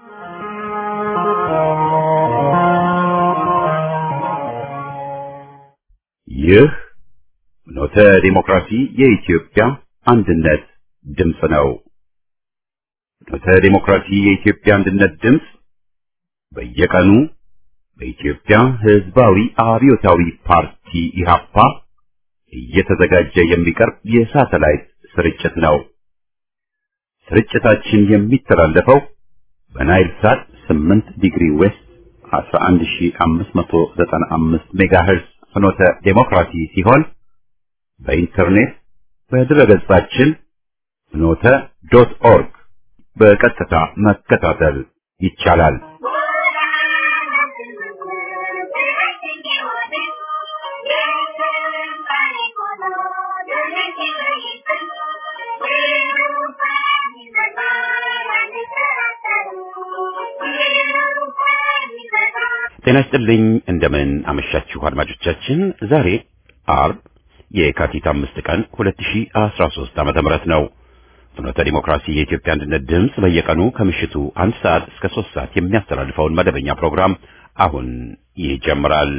ይህ ኖተ ዲሞክራሲ የኢትዮጵያ አንድነት ድምፅ ነው። ኖተ ዲሞክራሲ የኢትዮጵያ አንድነት ድምፅ በየቀኑ በኢትዮጵያ ሕዝባዊ አብዮታዊ ፓርቲ ኢህአፓ እየተዘጋጀ የሚቀርብ የሳተላይት ስርጭት ነው። ስርጭታችን የሚተላለፈው በናይል ሳት 8 ዲግሪ ዌስት 11595 ሜጋሄርዝ ፍኖተ ዴሞክራሲ ሲሆን በኢንተርኔት በድረገጻችን ፍኖተ ዶት ኦርግ በቀጥታ መከታተል ይቻላል። ጤና ይስጥልኝ። እንደምን አመሻችሁ አድማጮቻችን። ዛሬ አርብ የካቲት አምስት ቀን 2013 ዓመተ ምህረት ነው። ፍኖተ ዲሞክራሲ የኢትዮጵያ አንድነት ድምፅ በየቀኑ ከምሽቱ አንድ ሰዓት እስከ ሶስት ሰዓት የሚያስተላልፈውን መደበኛ ፕሮግራም አሁን ይጀምራል።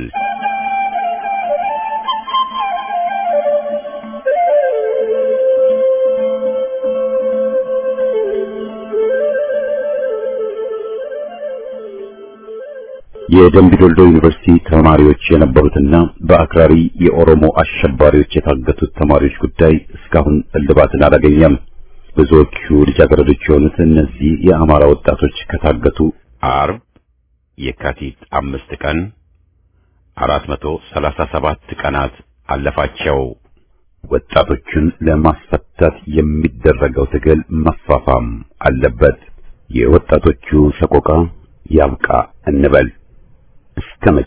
የደምቢዶልዶ ዩኒቨርሲቲ ተማሪዎች የነበሩትና በአክራሪ የኦሮሞ አሸባሪዎች የታገቱት ተማሪዎች ጉዳይ እስካሁን እልባትን አላገኘም። ብዙዎቹ ልጃገረዶች የሆኑት እነዚህ የአማራ ወጣቶች ከታገቱ አርብ የካቲት አምስት ቀን አራት መቶ ሰላሳ ሰባት ቀናት አለፋቸው። ወጣቶቹን ለማስፈታት የሚደረገው ትግል መፋፋም አለበት። የወጣቶቹ ሰቆቃ ያብቃ እንበል። እስከ መቼ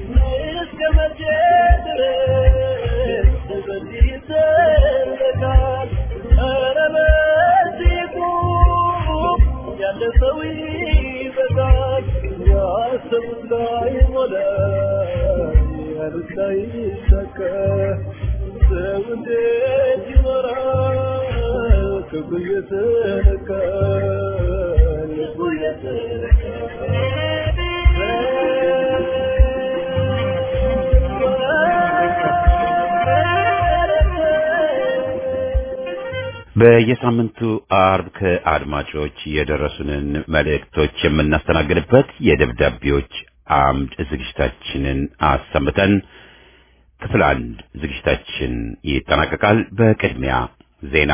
በየሳምንቱ አርብ ከአድማጮች የደረሱንን መልእክቶች የምናስተናግድበት የደብዳቤዎች አምድ ዝግጅታችንን አሰምተን ክፍል አንድ ዝግጅታችን ይጠናቀቃል። በቅድሚያ ዜና።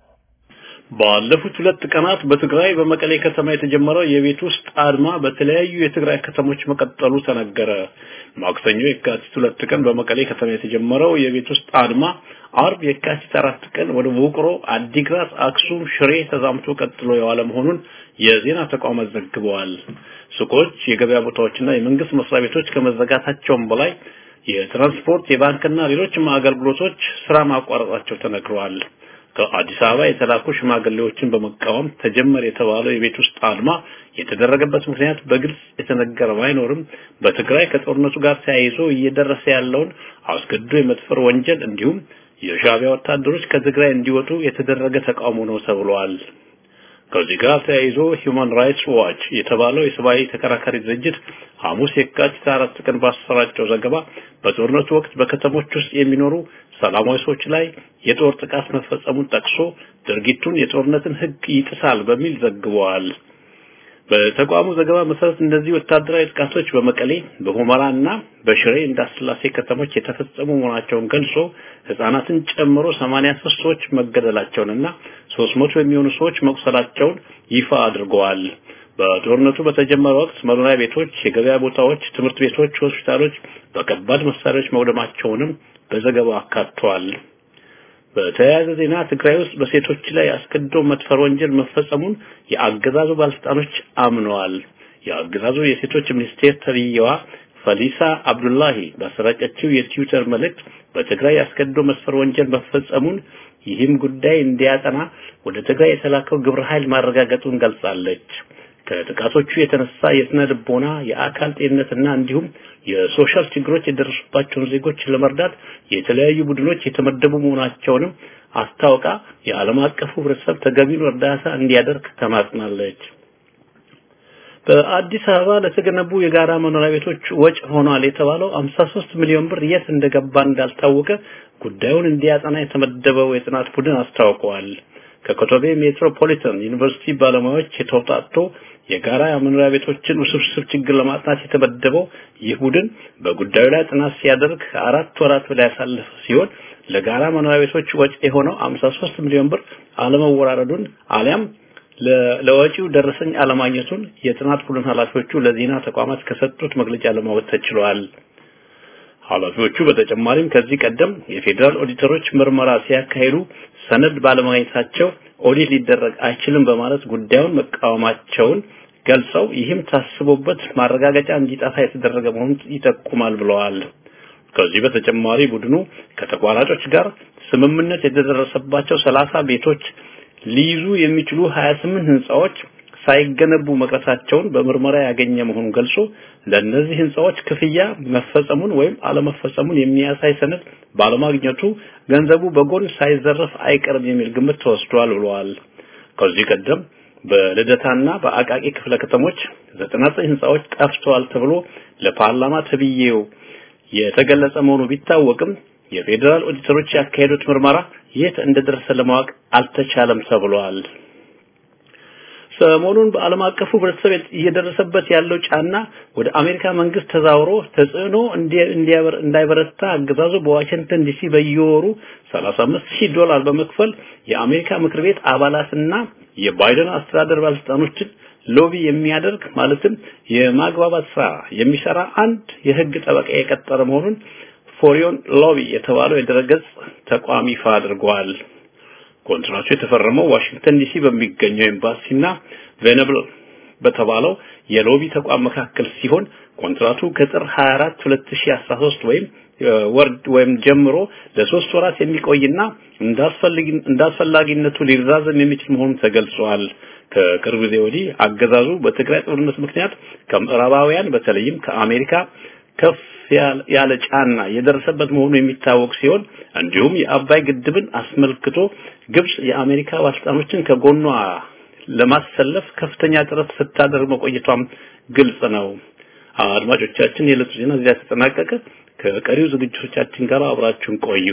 ባለፉት ሁለት ቀናት በትግራይ በመቀሌ ከተማ የተጀመረው የቤት ውስጥ አድማ በተለያዩ የትግራይ ከተሞች መቀጠሉ ተነገረ። ማክሰኞ የካቲት ሁለት ቀን በመቀሌ ከተማ የተጀመረው የቤት ውስጥ አድማ አርብ የካቲት አራት ቀን ወደ ውቅሮ፣ አዲግራት፣ አክሱም፣ ሽሬ ተዛምቶ ቀጥሎ የዋለ መሆኑን የዜና ተቋማት ዘግበዋል። ሱቆች፣ የገበያ ቦታዎችና የመንግስት መስሪያ ቤቶች ከመዘጋታቸውም በላይ የትራንስፖርት፣ የባንክና ሌሎችም አገልግሎቶች ስራ ማቋረጣቸው ተነግረዋል። ከአዲስ አበባ የተላኩ ሽማግሌዎችን በመቃወም ተጀመረ የተባለው የቤት ውስጥ አድማ የተደረገበት ምክንያት በግልጽ የተነገረ ባይኖርም በትግራይ ከጦርነቱ ጋር ተያይዞ እየደረሰ ያለውን አስገድዶ የመድፈር ወንጀል እንዲሁም የሻዕቢያ ወታደሮች ከትግራይ እንዲወጡ የተደረገ ተቃውሞ ነው ተብሏል። ከዚህ ጋር ተያይዞ ሂውማን ራይትስ ዋች የተባለው የሰብአዊ ተከራካሪ ድርጅት ሐሙስ የካቲት አራት ቀን ባሰራጨው ዘገባ በጦርነቱ ወቅት በከተሞች ውስጥ የሚኖሩ ሰላማዊ ሰዎች ላይ የጦር ጥቃት መፈጸሙን ጠቅሶ ድርጊቱን የጦርነትን ሕግ ይጥሳል በሚል ዘግበዋል። በተቋሙ ዘገባ መሰረት እነዚህ ወታደራዊ ጥቃቶች በመቀሌ በሁመራና በሽሬ እንዳስላሴ ከተሞች የተፈጸሙ መሆናቸውን ገልጾ ህጻናትን ጨምሮ 83 ሰዎች መገደላቸውንና 300 የሚሆኑ ሰዎች መቁሰላቸውን ይፋ አድርገዋል። በጦርነቱ በተጀመረ ወቅት መኖሪያ ቤቶች፣ የገበያ ቦታዎች፣ ትምህርት ቤቶች፣ ሆስፒታሎች በከባድ መሳሪያዎች መውደማቸውንም በዘገባው አካቷል። በተያያዘ ዜና ትግራይ ውስጥ በሴቶች ላይ አስገድዶ መድፈር ወንጀል መፈጸሙን የአገዛዙ ባለስልጣኖች አምነዋል። የአገዛዙ የሴቶች ሚኒስቴር ተብዬዋ ፈሊሳ አብዱላሂ ባሰራጨችው የትዊተር መልእክት በትግራይ አስገድዶ መድፈር ወንጀል መፈጸሙን ይህም ጉዳይ እንዲያጠና ወደ ትግራይ የተላከው ግብረ ኃይል ማረጋገጡን ገልጻለች። ከጥቃቶቹ የተነሳ የስነ ልቦና፣ የአካል ጤንነትና እንዲሁም የሶሻል ችግሮች የደረሱባቸውን ዜጎች ለመርዳት የተለያዩ ቡድኖች የተመደቡ መሆናቸውንም አስታውቃ የዓለም አቀፉ ህብረተሰብ ተገቢውን እርዳታ እንዲያደርግ ተማጽናለች። በአዲስ አበባ ለተገነቡ የጋራ መኖሪያ ቤቶች ወጪ ሆኗል የተባለው 53 ሚሊዮን ብር የት እንደገባ እንዳልታወቀ ጉዳዩን እንዲያጠና የተመደበው የጥናት ቡድን አስታውቀዋል። ከኮቶቤ ሜትሮፖሊታን ዩኒቨርሲቲ ባለሙያዎች የተውጣጡ የጋራ መኖሪያ ቤቶችን ውስብስብ ችግር ለማጥናት የተመደበው ይህ ቡድን በጉዳዩ ላይ ጥናት ሲያደርግ አራት ወራት በላይ ያሳለፈ ሲሆን ለጋራ መኖሪያ ቤቶች ወጪ የሆነው 53 ሚሊዮን ብር አለመወራረዱን አሊያም ለወጪው ደረሰኝ አለማግኘቱን የጥናት ቡድን ኃላፊዎቹ ለዜና ተቋማት ከሰጡት መግለጫ ለማወቅ ተችሏል። ኃላፊዎቹ በተጨማሪም ከዚህ ቀደም የፌዴራል ኦዲተሮች ምርመራ ሲያካሂዱ ሰነድ ባለማግኘታቸው ኦዲት ሊደረግ አይችልም በማለት ጉዳዩን መቃወማቸውን ገልጸው ይህም ታስቦበት ማረጋገጫ እንዲጠፋ የተደረገ መሆኑን ይጠቁማል ብለዋል። ከዚህ በተጨማሪ ቡድኑ ከተቋራጮች ጋር ስምምነት የተደረሰባቸው ሰላሳ ቤቶች ሊይዙ የሚችሉ 28 ህንጻዎች ሳይገነቡ መቅረታቸውን በምርመራ ያገኘ መሆኑን ገልጾ ለእነዚህ ህንጻዎች ክፍያ መፈጸሙን ወይም አለመፈጸሙን የሚያሳይ ሰነድ ባለማግኘቱ ገንዘቡ በጎን ሳይዘረፍ አይቀርም የሚል ግምት ተወስዷል ብለዋል። ከዚህ ቀደም በልደታና በአቃቂ ክፍለ ከተሞች 99 ህንጻዎች ጠፍተዋል ተብሎ ለፓርላማ ተብዬው የተገለጸ መሆኑ ቢታወቅም የፌዴራል ኦዲተሮች ያካሄዱት ምርመራ የት እንደደረሰ ለማወቅ አልተቻለም ተብሏል። ሰሞኑን በዓለም አቀፉ ህብረተሰብ እየደረሰበት ያለው ጫና ወደ አሜሪካ መንግስት ተዛውሮ ተጽዕኖ እንዳይበረታ አገዛዙ በዋሽንግተን ዲሲ በየወሩ 35 ሺህ ዶላር በመክፈል የአሜሪካ ምክር ቤት አባላትና የባይደን አስተዳደር ባለስልጣኖችን ሎቢ የሚያደርግ ማለትም የማግባባት ስራ የሚሰራ አንድ የህግ ጠበቃ የቀጠረ መሆኑን ፎሪዮን ሎቢ የተባለው የድረገጽ ተቋም ይፋ አድርጓል። ኮንትራቱ የተፈረመው ዋሽንግተን ዲሲ በሚገኘው ኤምባሲና ቬነብል በተባለው የሎቢ ተቋም መካከል ሲሆን ኮንትራቱ ከጥር 24 2013 ወይም ወርድ ወይም ጀምሮ ለሶስት ወራት የሚቆይና እንዳስፈላጊነቱ ሊራዘም የሚችል መሆኑ ተገልጿል። ከቅርብ ጊዜ ወዲህ አገዛዙ በትግራይ ጦርነት ምክንያት ከምዕራባውያን በተለይም ከአሜሪካ ከፍ ያለ ጫና የደረሰበት መሆኑ የሚታወቅ ሲሆን እንዲሁም የአባይ ግድብን አስመልክቶ ግብጽ የአሜሪካ ባለስልጣኖችን ከጎኗ ለማሰለፍ ከፍተኛ ጥረት ስታደርግ መቆየቷም ግልጽ ነው። አድማጮቻችን፣ የዕለቱ ዜና እዚያ ተጠናቀቀ። ከቀሪው ዝግጅቶቻችን ጋር አብራችሁን ቆዩ።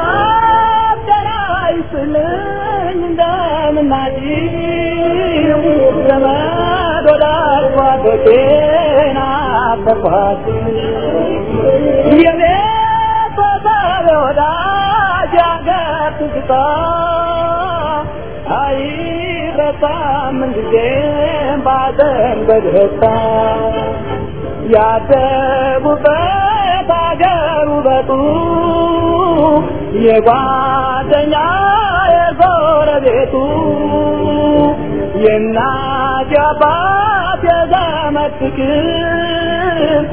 ያደጉበት አገር ውበቱ የጓደኛ የጎረቤቱ የእናት የአባት የዘመድ ፍቅር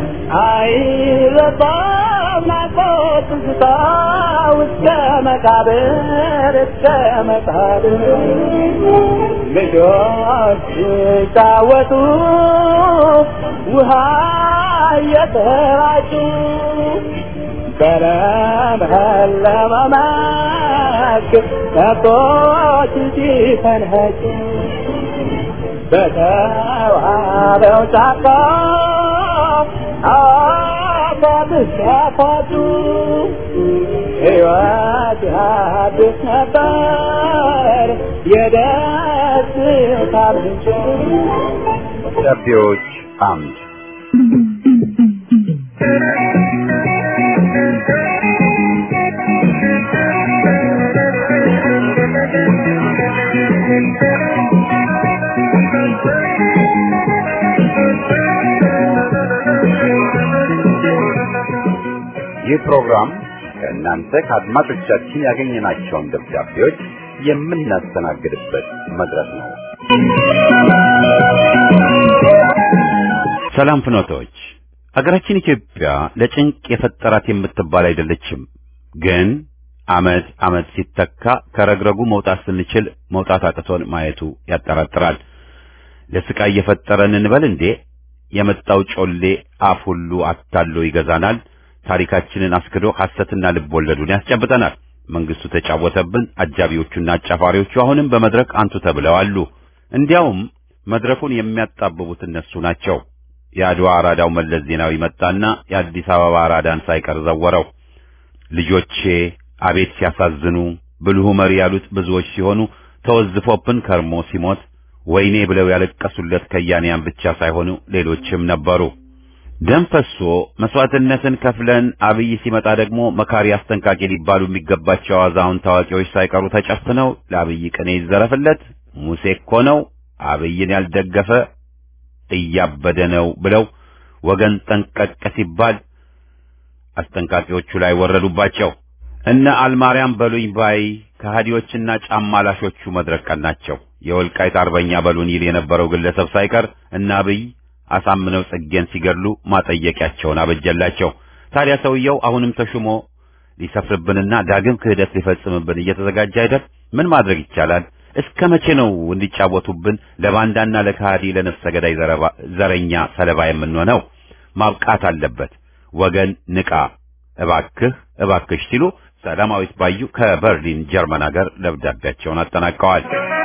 አይረሳም ናፍቆት ትዝታ እስከ መቃብር እስከ መቃብር ልጆች ሲጫወቱ ውሃ እየተራጩ በለመለመ መስክ ከብቶች ሲፈንኸጩ በተዋበው ጫካ አባብስ ያፋጩ ሕይወት ያድስ ነበር የደስታ ምንጭ ደብዳቤዎች አምድ ይህ ፕሮግራም ከእናንተ ከአድማጮቻችን ያገኘናቸውን ደብዳቤዎች የምናስተናግድበት መድረክ ነው። ሰላም ፍኖቶች፣ አገራችን ኢትዮጵያ ለጭንቅ የፈጠራት የምትባል አይደለችም። ግን አመት አመት ሲተካ ከረግረጉ መውጣት ስንችል መውጣት አቅቶን ማየቱ ያጠራጥራል። ለስቃይ የፈጠረን እንበል እንዴ? የመጣው ጮሌ አፍ ሁሉ አታሎ ይገዛናል። ታሪካችንን አስክዶ ሐሰትና ልብ ወለዱን ያስጨብጠናል። መንግስቱ ተጫወተብን። አጃቢዎቹና አጫፋሪዎቹ አሁንም በመድረክ አንቱ ተብለው አሉ። እንዲያውም መድረኩን የሚያጣብቡት እነሱ ናቸው። የአድዋ አራዳው መለስ ዜናዊ መጣና የአዲስ አበባ አራዳን ሳይቀር ዘወረው። ልጆቼ አቤት ሲያሳዝኑ ብልሁ መሪ ያሉት ብዙዎች ሲሆኑ ተወዝፎብን ከርሞ ሲሞት ወይኔ ብለው ያለቀሱለት ከያንያን ብቻ ሳይሆኑ ሌሎችም ነበሩ። ደም ፈሶ መስዋዕትነትን ከፍለን አብይ ሲመጣ ደግሞ መካሪ አስጠንቃቂ ሊባሉ የሚገባቸው አዛውንት ታዋቂዎች ሳይቀሩ ተጨፍነው ለአብይ ቅኔ ይዘረፍለት ሙሴ እኮ ነው አብይን ያልደገፈ እያበደ ነው ብለው ወገን ጠንቀቅ ሲባል አስጠንቃቂዎቹ ላይ ወረዱባቸው። እነ አልማርያም በሉኝ ባይ ከሃዲዎችና ጫማ ላሾቹ መድረክ ቀናቸው። የወልቃይት አርበኛ በሉን ይል የነበረው ግለሰብ ሳይቀር እነ አብይ አሳምነው ጽጌን ሲገድሉ ማጠየቂያቸውን አበጀላቸው። ታዲያ ሰውየው አሁንም ተሹሞ ሊሰፍርብንና ዳግም ክህደት ሊፈጽምብን እየተዘጋጀ አይደል? ምን ማድረግ ይቻላል? እስከ መቼ ነው እንዲጫወቱብን ለባንዳና ለካሃዲ ለነፍሰ ገዳይ ዘረኛ ሰለባ የምንሆነው? ማብቃት አለበት። ወገን ንቃ፣ እባክህ እባክሽ ሲሉ ሰላማዊት ባዩ ከበርሊን ጀርመን ሀገር ደብዳቤያቸውን አጠናቀዋል።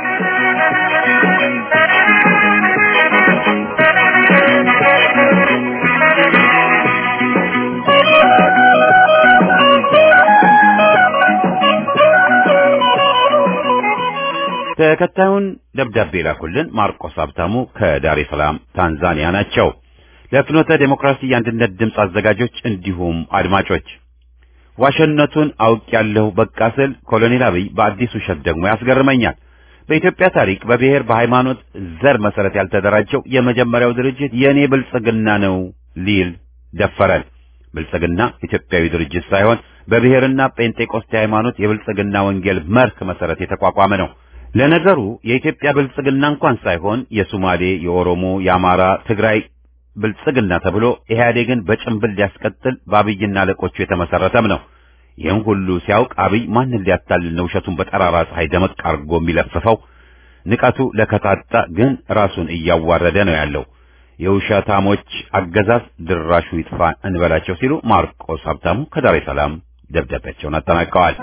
ተከታዩን ደብዳቤ ላኩልን ማርቆስ ሀብታሙ ከዳሬ ሰላም ታንዛኒያ ናቸው። ለፍኖተ ዴሞክራሲ የአንድነት ድምፅ አዘጋጆች እንዲሁም አድማጮች ዋሸነቱን አውቅ ያለሁ በቃ ስል ኮሎኔል አብይ በአዲስ ውሸት ደግሞ ያስገርመኛል። በኢትዮጵያ ታሪክ በብሔር በሃይማኖት፣ ዘር መሰረት ያልተደራጀው የመጀመሪያው ድርጅት የእኔ ብልጽግና ነው ሊል ደፈረን። ብልጽግና ኢትዮጵያዊ ድርጅት ሳይሆን በብሔርና ጴንጤቆስቴ ሃይማኖት የብልጽግና ወንጌል መርህ መሰረት የተቋቋመ ነው። ለነገሩ የኢትዮጵያ ብልጽግና እንኳን ሳይሆን የሶማሌ፣ የኦሮሞ፣ የአማራ፣ ትግራይ ብልጽግና ተብሎ ኢህአዴግን በጭንብል ሊያስቀጥል በአብይና አለቆቹ የተመሰረተም ነው። ይህን ሁሉ ሲያውቅ አብይ ማንን ሊያታልል ነው ውሸቱን በጠራራ ፀሐይ ደመቅ አድርጎ የሚለፍፈው? ንቀቱ ለከታጣ ግን ራሱን እያዋረደ ነው ያለው። የውሸታሞች አገዛዝ ድራሹ ይጥፋ እንበላቸው ሲሉ ማርቆስ ሀብታሙ ከዳሬ ሰላም ደብዳቤያቸውን አጠናቀዋል።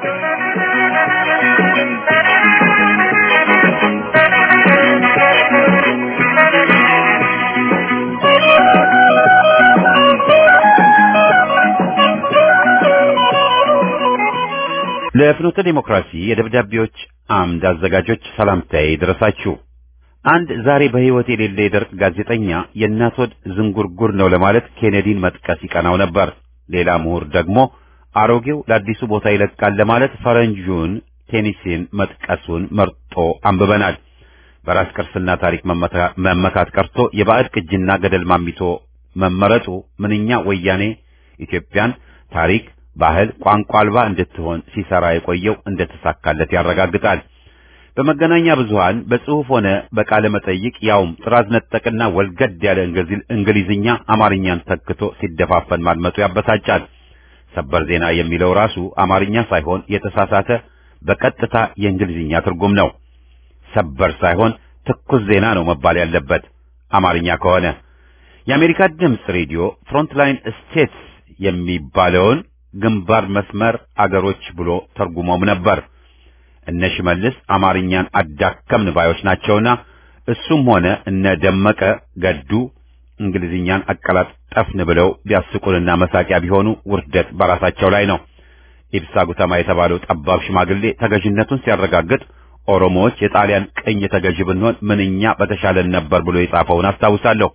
ለፍኖተ ዲሞክራሲ የደብዳቤዎች አምድ አዘጋጆች ሰላምታዬ ይድረሳችሁ። አንድ ዛሬ በሕይወት የሌለ የደርግ ጋዜጠኛ የእናት ሆድ ዝንጉርጉር ነው ለማለት ኬኔዲን መጥቀስ ይቀናው ነበር። ሌላ ምሁር ደግሞ አሮጌው ለአዲሱ ቦታ ይለቃል ለማለት ፈረንጁን ቴኒሲን መጥቀሱን መርጦ አንብበናል። በራስ ቅርስና ታሪክ መመካት ቀርቶ የባዕድ ቅጅና ገደል ማሚቶ መመረጡ ምንኛ ወያኔ ኢትዮጵያን ታሪክ፣ ባህል፣ ቋንቋ አልባ እንድትሆን ሲሰራ የቆየው እንደተሳካለት ያረጋግጣል። በመገናኛ ብዙሃን በጽሑፍ ሆነ በቃለ መጠይቅ ያውም ጥራዝ ነጠቅና ወልገድ ያለ እንግሊዝኛ አማርኛን ተክቶ ሲደፋፈን ማድመጡ ያበሳጫል። ሰበር ዜና የሚለው ራሱ አማርኛ ሳይሆን የተሳሳተ በቀጥታ የእንግሊዝኛ ትርጉም ነው። ሰበር ሳይሆን ትኩስ ዜና ነው መባል ያለበት አማርኛ ከሆነ። የአሜሪካ ድምፅ ሬዲዮ ፍሮንትላይን ስቴትስ የሚባለውን ግንባር መስመር አገሮች ብሎ ተርጉሞም ነበር። እነ ሽመልስ አማርኛን አዳከምን ባዮች ናቸውና እሱም ሆነ እነ ደመቀ ገዱ እንግሊዝኛን አቀላጠፍን ብለው ቢያስቁንና መሳቂያ ቢሆኑ ውርደት በራሳቸው ላይ ነው። ኢብሳ ጉተማ የተባለው ጠባብ ሽማግሌ ተገዥነቱን ሲያረጋግጥ ኦሮሞዎች የጣሊያን ቅኝ ተገዥ ብንሆን ምንኛ በተሻለን ነበር ብሎ የጻፈውን አስታውሳለሁ።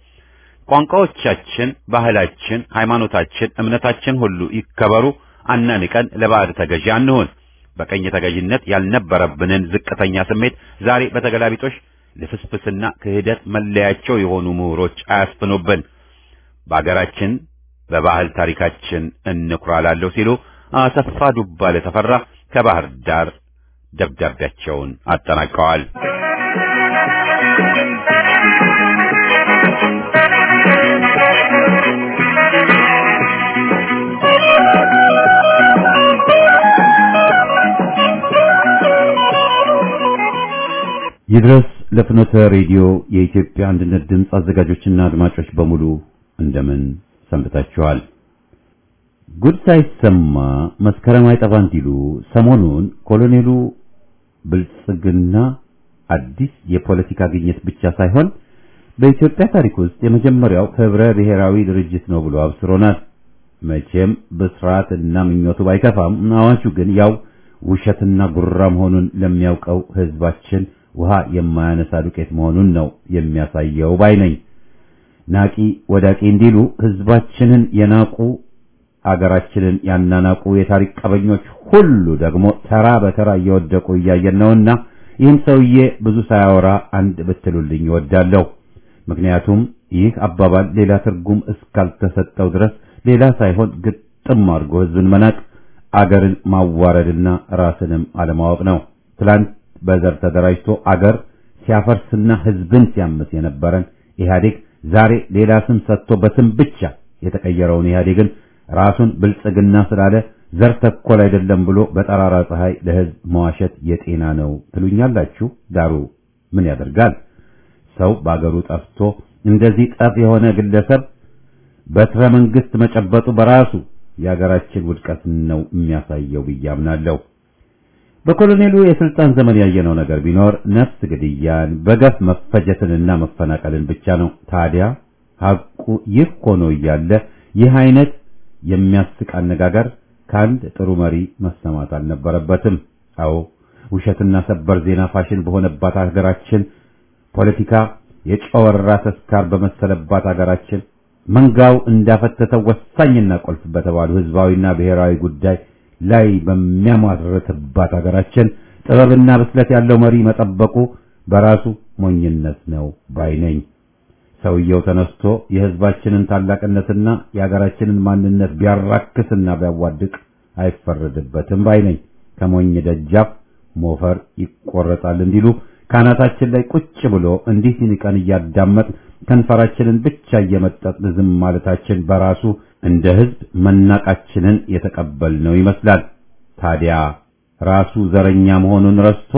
ቋንቋዎቻችን፣ ባህላችን፣ ሃይማኖታችን፣ እምነታችን ሁሉ ይከበሩ፣ አናንቀን ለባዕድ ተገዢ አንሁን። በቀኝ ተገዥነት ያልነበረብንን ዝቅተኛ ስሜት ዛሬ በተገላቢጦሽ ልፍስፍስና ክህደት መለያቸው የሆኑ ምሁሮች አያስፍኑብን። በአገራችን በባህል ታሪካችን እንኩራላለሁ ሲሉ አሰፋ ዱባለ ተፈራ ከባህር ዳር ደብዳቤያቸውን አጠናቀዋል። ይድረስ ለፍኖተ ሬዲዮ የኢትዮጵያ አንድነት ድምፅ አዘጋጆችና አድማጮች በሙሉ እንደምን ሰንብታችኋል? ጉድ ሳይሰማ መስከረም አይጠባ እንዲሉ ሰሞኑን ኮሎኔሉ ብልጽግና አዲስ የፖለቲካ ግኝት ብቻ ሳይሆን በኢትዮጵያ ታሪክ ውስጥ የመጀመሪያው ህብረ ብሔራዊ ድርጅት ነው ብሎ አብስሮናል። መቼም ብስራት እና ምኞቱ ባይከፋም አዋጁ ግን ያው ውሸትና ጉራ መሆኑን ለሚያውቀው ህዝባችን ውሃ የማያነሳ ዱቄት መሆኑን ነው የሚያሳየው ባይ ነኝ። ናቂ ወዳቂ እንዲሉ ህዝባችንን የናቁ አገራችንን ያናናቁ የታሪክ ቀበኞች ሁሉ ደግሞ ተራ በተራ እየወደቁ እያየን ነውና ይህን ሰውዬ ብዙ ሳያወራ አንድ ብትሉልኝ እወዳለሁ። ምክንያቱም ይህ አባባል ሌላ ትርጉም እስካልተሰጠው ድረስ ሌላ ሳይሆን ግጥም አድርጎ ህዝብን መናቅ፣ አገርን ማዋረድና ራስንም አለማወቅ ነው። ትላንት በዘር ተደራጅቶ አገር ሲያፈርስና ህዝብን ሲያምስ የነበረን ኢህአዴግ ዛሬ ሌላ ስም ሰጥቶ በስም ብቻ የተቀየረውን ኢህአዴግን ራሱን ብልጽግና ስላለ ዘር ተኮል አይደለም ብሎ በጠራራ ፀሐይ ለህዝብ መዋሸት የጤና ነው ትሉኛላችሁ። ዳሩ ምን ያደርጋል? ሰው በአገሩ ጠፍቶ እንደዚህ ጠፍ የሆነ ግለሰብ በትረ መንግስት መጨበጡ በራሱ የአገራችን ውድቀት ነው የሚያሳየው ብዬ አምናለሁ። በኮሎኔሉ የስልጣን ዘመን ያየነው ነገር ቢኖር ነፍስ ግድያን፣ በገፍ መፈጀትንና መፈናቀልን ብቻ ነው። ታዲያ ሐቁ ይህ ሆኖ እያለ ይህ አይነት የሚያስቅ አነጋገር ከአንድ ጥሩ መሪ መሰማት አልነበረበትም። አዎ ውሸትና ሰበር ዜና ፋሽን በሆነባት ሀገራችን ፖለቲካ የጨወራ ተስካር በመሰለባት ሀገራችን መንጋው እንዳፈተተው ወሳኝና ቁልፍ በተባሉ ህዝባዊና ብሔራዊ ጉዳይ ላይ በሚያሟርትባት ሀገራችን ጥበብና ብስለት ያለው መሪ መጠበቁ በራሱ ሞኝነት ነው ባይ ነኝ። ሰውየው ተነስቶ የህዝባችንን ታላቅነትና የሀገራችንን ማንነት ቢያራክስና ቢያዋድቅ አይፈረድበትም ባይ ነኝ። ከሞኝ ደጃፍ ሞፈር ይቆረጣል እንዲሉ ካናታችን ላይ ቁጭ ብሎ እንዲህ ሲንቀን እያዳመጥ ከንፈራችንን ብቻ እየመጠጥን ዝም ማለታችን በራሱ እንደ ህዝብ መናቃችንን የተቀበልነው ይመስላል። ታዲያ ራሱ ዘረኛ መሆኑን ረስቶ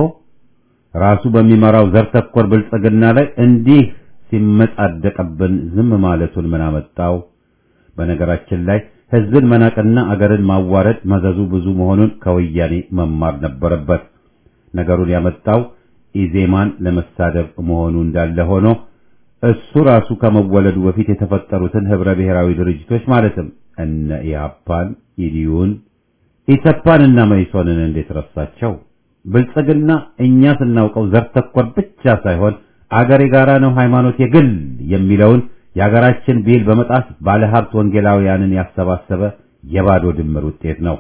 ራሱ በሚመራው ዘር ተኮር ብልጽግና ላይ እንዲህ ሲመጻደቅብን ዝም ማለቱን ምን አመጣው? በነገራችን ላይ ህዝብን መናቅና አገርን ማዋረድ መዘዙ ብዙ መሆኑን ከወያኔ መማር ነበረበት። ነገሩን ያመጣው ኢዜማን ለመሳደብ መሆኑ እንዳለ ሆኖ እሱ ራሱ ከመወለዱ በፊት የተፈጠሩትን ህብረ ብሔራዊ ድርጅቶች ማለትም እነ ኢህአፓን፣ ኢዲዩን፣ ኢሰፓን እና መኢሶንን እንዴት ረሳቸው? ብልጽግና እኛ ስናውቀው ዘር ተኮር ብቻ ሳይሆን አገር የጋራ ነው፣ ሃይማኖት የግል የሚለውን የአገራችን ብሂል በመጣስ ባለሀብት ወንጌላውያንን ያሰባሰበ የባዶ ድምር ውጤት ነው።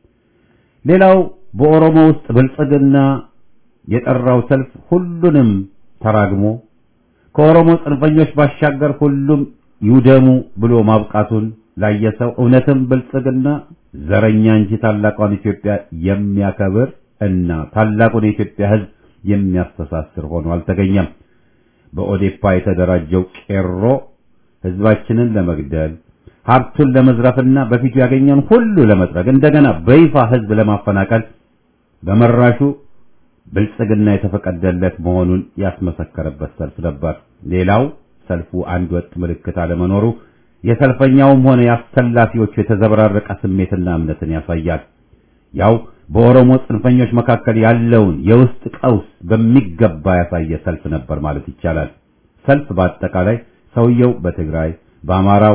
ሌላው በኦሮሞ ውስጥ ብልጽግና የጠራው ሰልፍ ሁሉንም ተራግሞ ከኦሮሞ ጽንፈኞች ባሻገር ሁሉም ይውደሙ ብሎ ማብቃቱን ላየ ሰው እውነትም ብልጽግና ዘረኛ እንጂ ታላቋን ኢትዮጵያ የሚያከብር እና ታላቁን የኢትዮጵያ ሕዝብ የሚያስተሳስር ሆኖ አልተገኘም። በኦዴፓ የተደራጀው ቄሮ ሕዝባችንን ለመግደል ሀብቱን ለመዝረፍና በፊቱ ያገኘን ሁሉ ለመጥረግ እንደገና በይፋ ሕዝብ ለማፈናቀል በመራሹ ብልጽግና የተፈቀደለት መሆኑን ያስመሰከረበት ሰልፍ ነበር። ሌላው ሰልፉ አንድ ወጥ ምልክት አለመኖሩ የሰልፈኛውም ሆነ የአሰላፊዎቹ የተዘበራረቀ ስሜትና እምነትን ያሳያል። ያው በኦሮሞ ጽንፈኞች መካከል ያለውን የውስጥ ቀውስ በሚገባ ያሳየ ሰልፍ ነበር ማለት ይቻላል። ሰልፍ በአጠቃላይ ሰውየው በትግራይ፣ በአማራው፣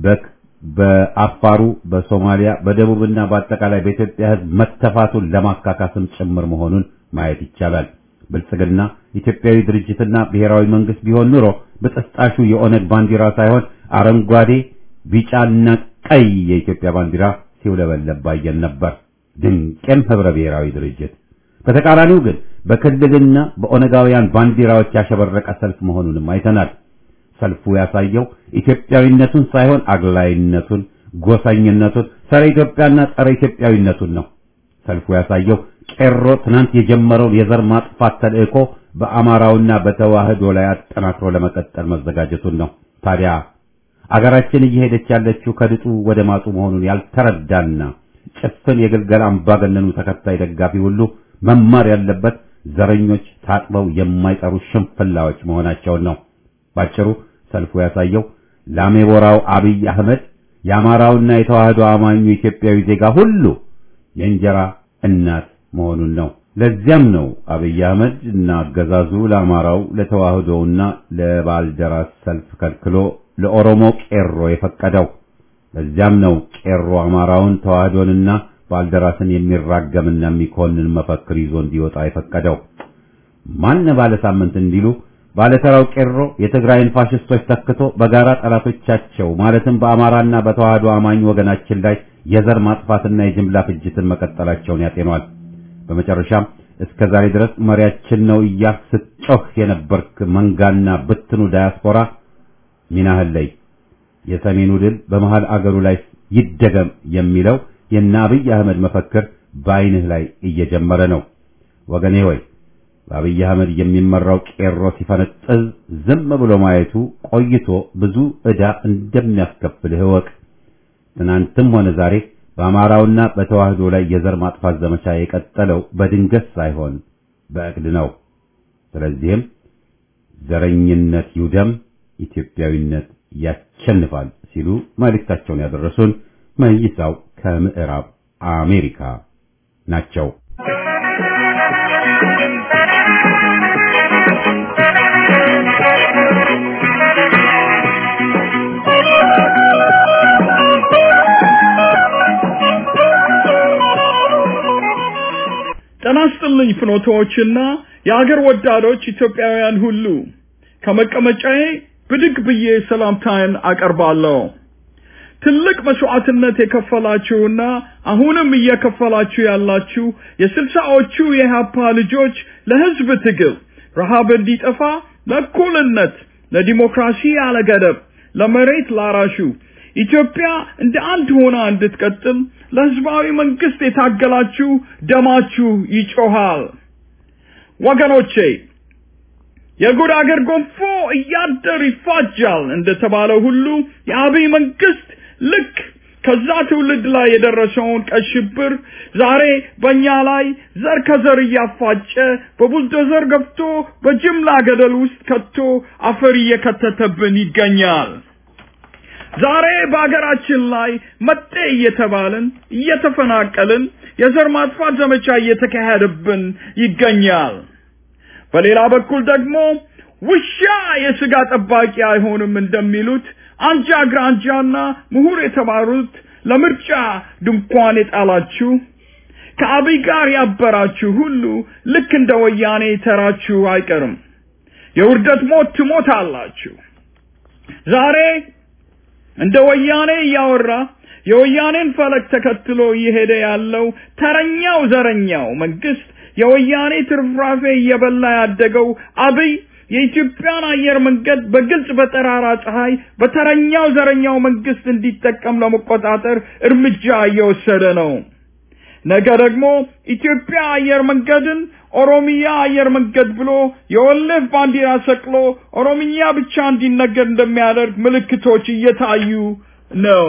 በአፋሩ፣ በሶማሊያ፣ በደቡብና በአጠቃላይ በኢትዮጵያ ሕዝብ መተፋቱን ለማካካስም ጭምር መሆኑን ማየት ይቻላል። ብልጽግና ኢትዮጵያዊ ድርጅትና ብሔራዊ መንግስት ቢሆን ኑሮ በጥስጣሹ የኦነግ ባንዲራ ሳይሆን አረንጓዴ፣ ቢጫና ቀይ የኢትዮጵያ ባንዲራ ሲውለበለብ ባየን ነበር። ድንቅም ህብረ ብሔራዊ ድርጅት። በተቃራኒው ግን በክልልና በኦነጋውያን ባንዲራዎች ያሸበረቀ ሰልፍ መሆኑንም አይተናል። ሰልፉ ያሳየው ኢትዮጵያዊነቱን ሳይሆን አግላይነቱን፣ ጎሳኝነቱን፣ ጸረ ኢትዮጵያና ጸረ ኢትዮጵያዊነቱን ነው። ሰልፉ ያሳየው ቄሮ ትናንት የጀመረውን የዘር ማጥፋት ተልእኮ በአማራውና በተዋህዶ ላይ አጠናክሮ ለመቀጠል መዘጋጀቱን ነው። ታዲያ አገራችን እየሄደች ያለችው ከድጡ ወደ ማጡ መሆኑን ያልተረዳና ጭፍን የግልገል አምባገነኑ ተከታይ ደጋፊ ሁሉ መማር ያለበት ዘረኞች ታጥበው የማይጠሩ ሽንፍላዎች መሆናቸውን ነው። ባጭሩ ሰልፉ ያሳየው ላሜቦራው አብይ አህመድ የአማራውና የተዋህዶ አማኙ ኢትዮጵያዊ ዜጋ ሁሉ የእንጀራ እናት መሆኑን ነው። ለዚያም ነው አብይ አህመድ እና አገዛዙ ለአማራው ለተዋህዶውና ለባልደራስ ሰልፍ ከልክሎ ለኦሮሞ ቄሮ የፈቀደው። ለዚያም ነው ቄሮ አማራውን ተዋህዶንና ባልደራስን የሚራገምና የሚኮንን መፈክር ይዞ እንዲወጣ የፈቀደው። ማን ባለ ሳምንት እንዲሉ ባለተራው ቄሮ የትግራይን ፋሽስቶች ተክቶ በጋራ ጠላቶቻቸው ማለትም በአማራና በተዋህዶ አማኝ ወገናችን ላይ የዘር ማጥፋትና የጅምላ ፍጅትን መቀጠላቸውን ያጤኗል። በመጨረሻም እስከ ዛሬ ድረስ መሪያችን ነው እያልክ ስትጮህ የነበርክ መንጋና ብትኑ ዳያስፖራ ሚናህል ላይ የሰሜኑ ድል በመሃል አገሩ ላይ ይደገም የሚለው የእነ አብይ አህመድ መፈክር በዓይንህ ላይ እየጀመረ ነው። ወገኔ ሆይ በአብይ አህመድ የሚመራው ቄሮ ሲፈነጥዝ ዝም ብሎ ማየቱ ቆይቶ ብዙ ዕዳ እንደሚያስከፍልህ እወቅ። ትናንትም ሆነ ዛሬ በአማራውና በተዋህዶ ላይ የዘር ማጥፋት ዘመቻ የቀጠለው በድንገት ሳይሆን በእቅድ ነው። ስለዚህም ዘረኝነት ይውደም፣ ኢትዮጵያዊነት ያሸንፋል ሲሉ መልእክታቸውን ያደረሱን መይሳው ከምዕራብ አሜሪካ ናቸው። ጤና ይስጥልኝ ፍኖቶዎችና የአገር ወዳዶች ኢትዮጵያውያን ሁሉ ከመቀመጫዬ ብድግ ብዬ ሰላምታዬን አቀርባለሁ። ትልቅ መስዋዕትነት የከፈላችሁና አሁንም እየከፈላችሁ ያላችሁ የስልሳዎቹ የኢህአፓ ልጆች ለህዝብ ትግል ረሃብ እንዲጠፋ፣ ለእኩልነት፣ ለዲሞክራሲ ያለ ገደብ፣ ለመሬት ላራሹ ኢትዮጵያ እንደ አንድ ሆና እንድትቀጥል ለህዝባዊ መንግስት የታገላችሁ ደማችሁ ይጮሃል። ወገኖቼ የጉድ አገር ጎንፎ እያደር ይፋጃል እንደተባለው ሁሉ የአብይ መንግስት ልክ ከዛ ትውልድ ላይ የደረሰውን ቀይ ሽብር ዛሬ በእኛ ላይ ዘር ከዘር እያፋጨ በቡልዶዘር ገብቶ በጅምላ ገደል ውስጥ ከቶ አፈር እየከተተብን ይገኛል። ዛሬ በአገራችን ላይ መጤ እየተባልን እየተፈናቀልን የዘር ማጥፋት ዘመቻ እየተካሄደብን ይገኛል። በሌላ በኩል ደግሞ ውሻ የስጋ ጠባቂ አይሆንም እንደሚሉት አንጃ ግራንጃና ምሁር የተባሉት ለምርጫ ድንኳን የጣላችሁ ከአብይ ጋር ያበራችሁ ሁሉ ልክ እንደ ወያኔ ተራችሁ አይቀርም። የውርደት ሞት ትሞታላችሁ። ዛሬ እንደ ወያኔ እያወራ የወያኔን ፈለግ ተከትሎ እየሄደ ያለው ተረኛው ዘረኛው መንግስት የወያኔ ትርፍራፌ እየበላ ያደገው አብይ የኢትዮጵያን አየር መንገድ በግልጽ በጠራራ ፀሐይ በተረኛው ዘረኛው መንግስት እንዲጠቀም ለመቆጣጠር እርምጃ እየወሰደ ነው። ነገ ደግሞ ኢትዮጵያ አየር መንገድን ኦሮሚያ አየር መንገድ ብሎ የወለፍ ባንዲራ ሰቅሎ ኦሮሚያ ብቻ እንዲነገድ እንደሚያደርግ ምልክቶች እየታዩ ነው።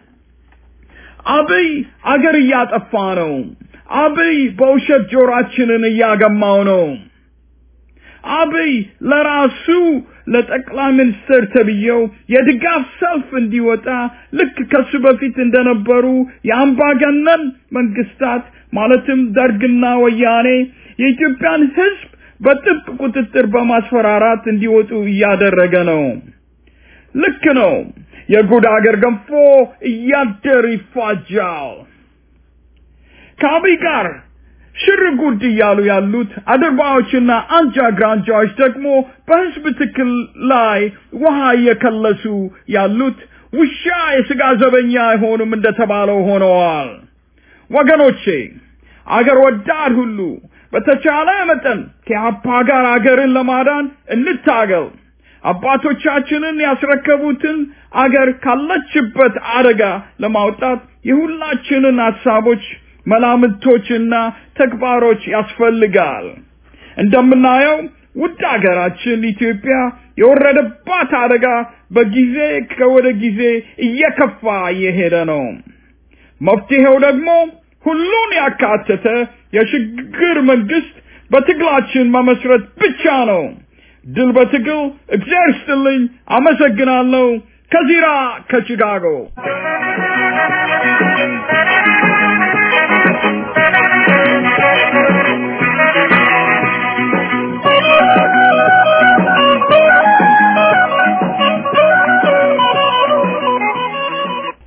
አብይ አገር እያጠፋ ነው። አብይ በውሸት ጆሮአችንን እያገማው ነው። አብይ ለራሱ ለጠቅላይ ሚኒስትር ተብዬው የድጋፍ ሰልፍ እንዲወጣ ልክ ከሱ በፊት እንደነበሩ የአምባገነን መንግስታት ማለትም ደርግና ወያኔ የኢትዮጵያን ሕዝብ በጥብቅ ቁጥጥር በማስፈራራት እንዲወጡ እያደረገ ነው። ልክ ነው። የጉድ አገር ገንፎ እያደር ይፋጃል። ከአብይ ጋር ሽር ጉድ እያሉ ያሉት አድርባዎችና አንጃ ግራንጃዎች ደግሞ በህዝብ ትክል ላይ ውሃ እየከለሱ ያሉት ውሻ የስጋ ዘበኛ አይሆኑም እንደተባለው ሆነዋል። ወገኖቼ አገር ወዳድ ሁሉ በተቻለ መጠን ከአፓ ጋር አገርን ለማዳን እንታገል። አባቶቻችንን ያስረከቡትን አገር ካለችበት አደጋ ለማውጣት የሁላችንን ሀሳቦች መላምቶችና ተግባሮች ያስፈልጋል። እንደምናየው ውድ አገራችን ኢትዮጵያ የወረደባት አደጋ በጊዜ ከወደ ጊዜ እየከፋ እየሄደ ነው። መፍትሄው ደግሞ ሁሉን ያካተተ የሽግግር መንግስት በትግላችን መመስረት ብቻ ነው። ድል በትግል። እግዚአብሔር ይስጥልኝ። አመሰግናለሁ። ከዚራ ከቺካጎ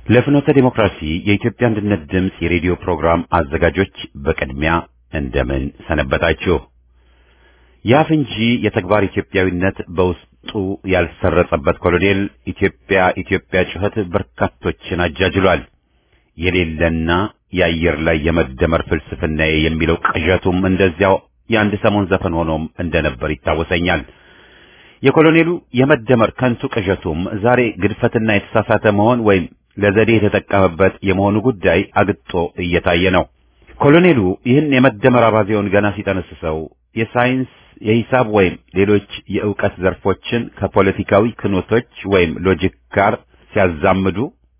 ለፍኖተ ዲሞክራሲ የኢትዮጵያ አንድነት ድምፅ የሬዲዮ ፕሮግራም አዘጋጆች በቅድሚያ እንደምን ሰነበታችሁ? የአፍ እንጂ የተግባር ኢትዮጵያዊነት በውስጡ ያልሰረጸበት ኮሎኔል ኢትዮጵያ ኢትዮጵያ ጩኸት በርካቶችን አጃጅሏል። የሌለና የአየር ላይ የመደመር ፍልስፍናዬ የሚለው ቅዠቱም እንደዚያው የአንድ ሰሞን ዘፈን ሆኖም እንደነበር ይታወሰኛል። የኮሎኔሉ የመደመር ከንቱ ቅዠቱም ዛሬ ግድፈትና የተሳሳተ መሆን ወይም ለዘዴ የተጠቀመበት የመሆኑ ጉዳይ አግጦ እየታየ ነው። ኮሎኔሉ ይህን የመደመር አባዜውን ገና ሲጠነስሰው የሳይንስ የሂሳብ ወይም ሌሎች የእውቀት ዘርፎችን ከፖለቲካዊ ክኖቶች ወይም ሎጂክ ጋር ሲያዛምዱ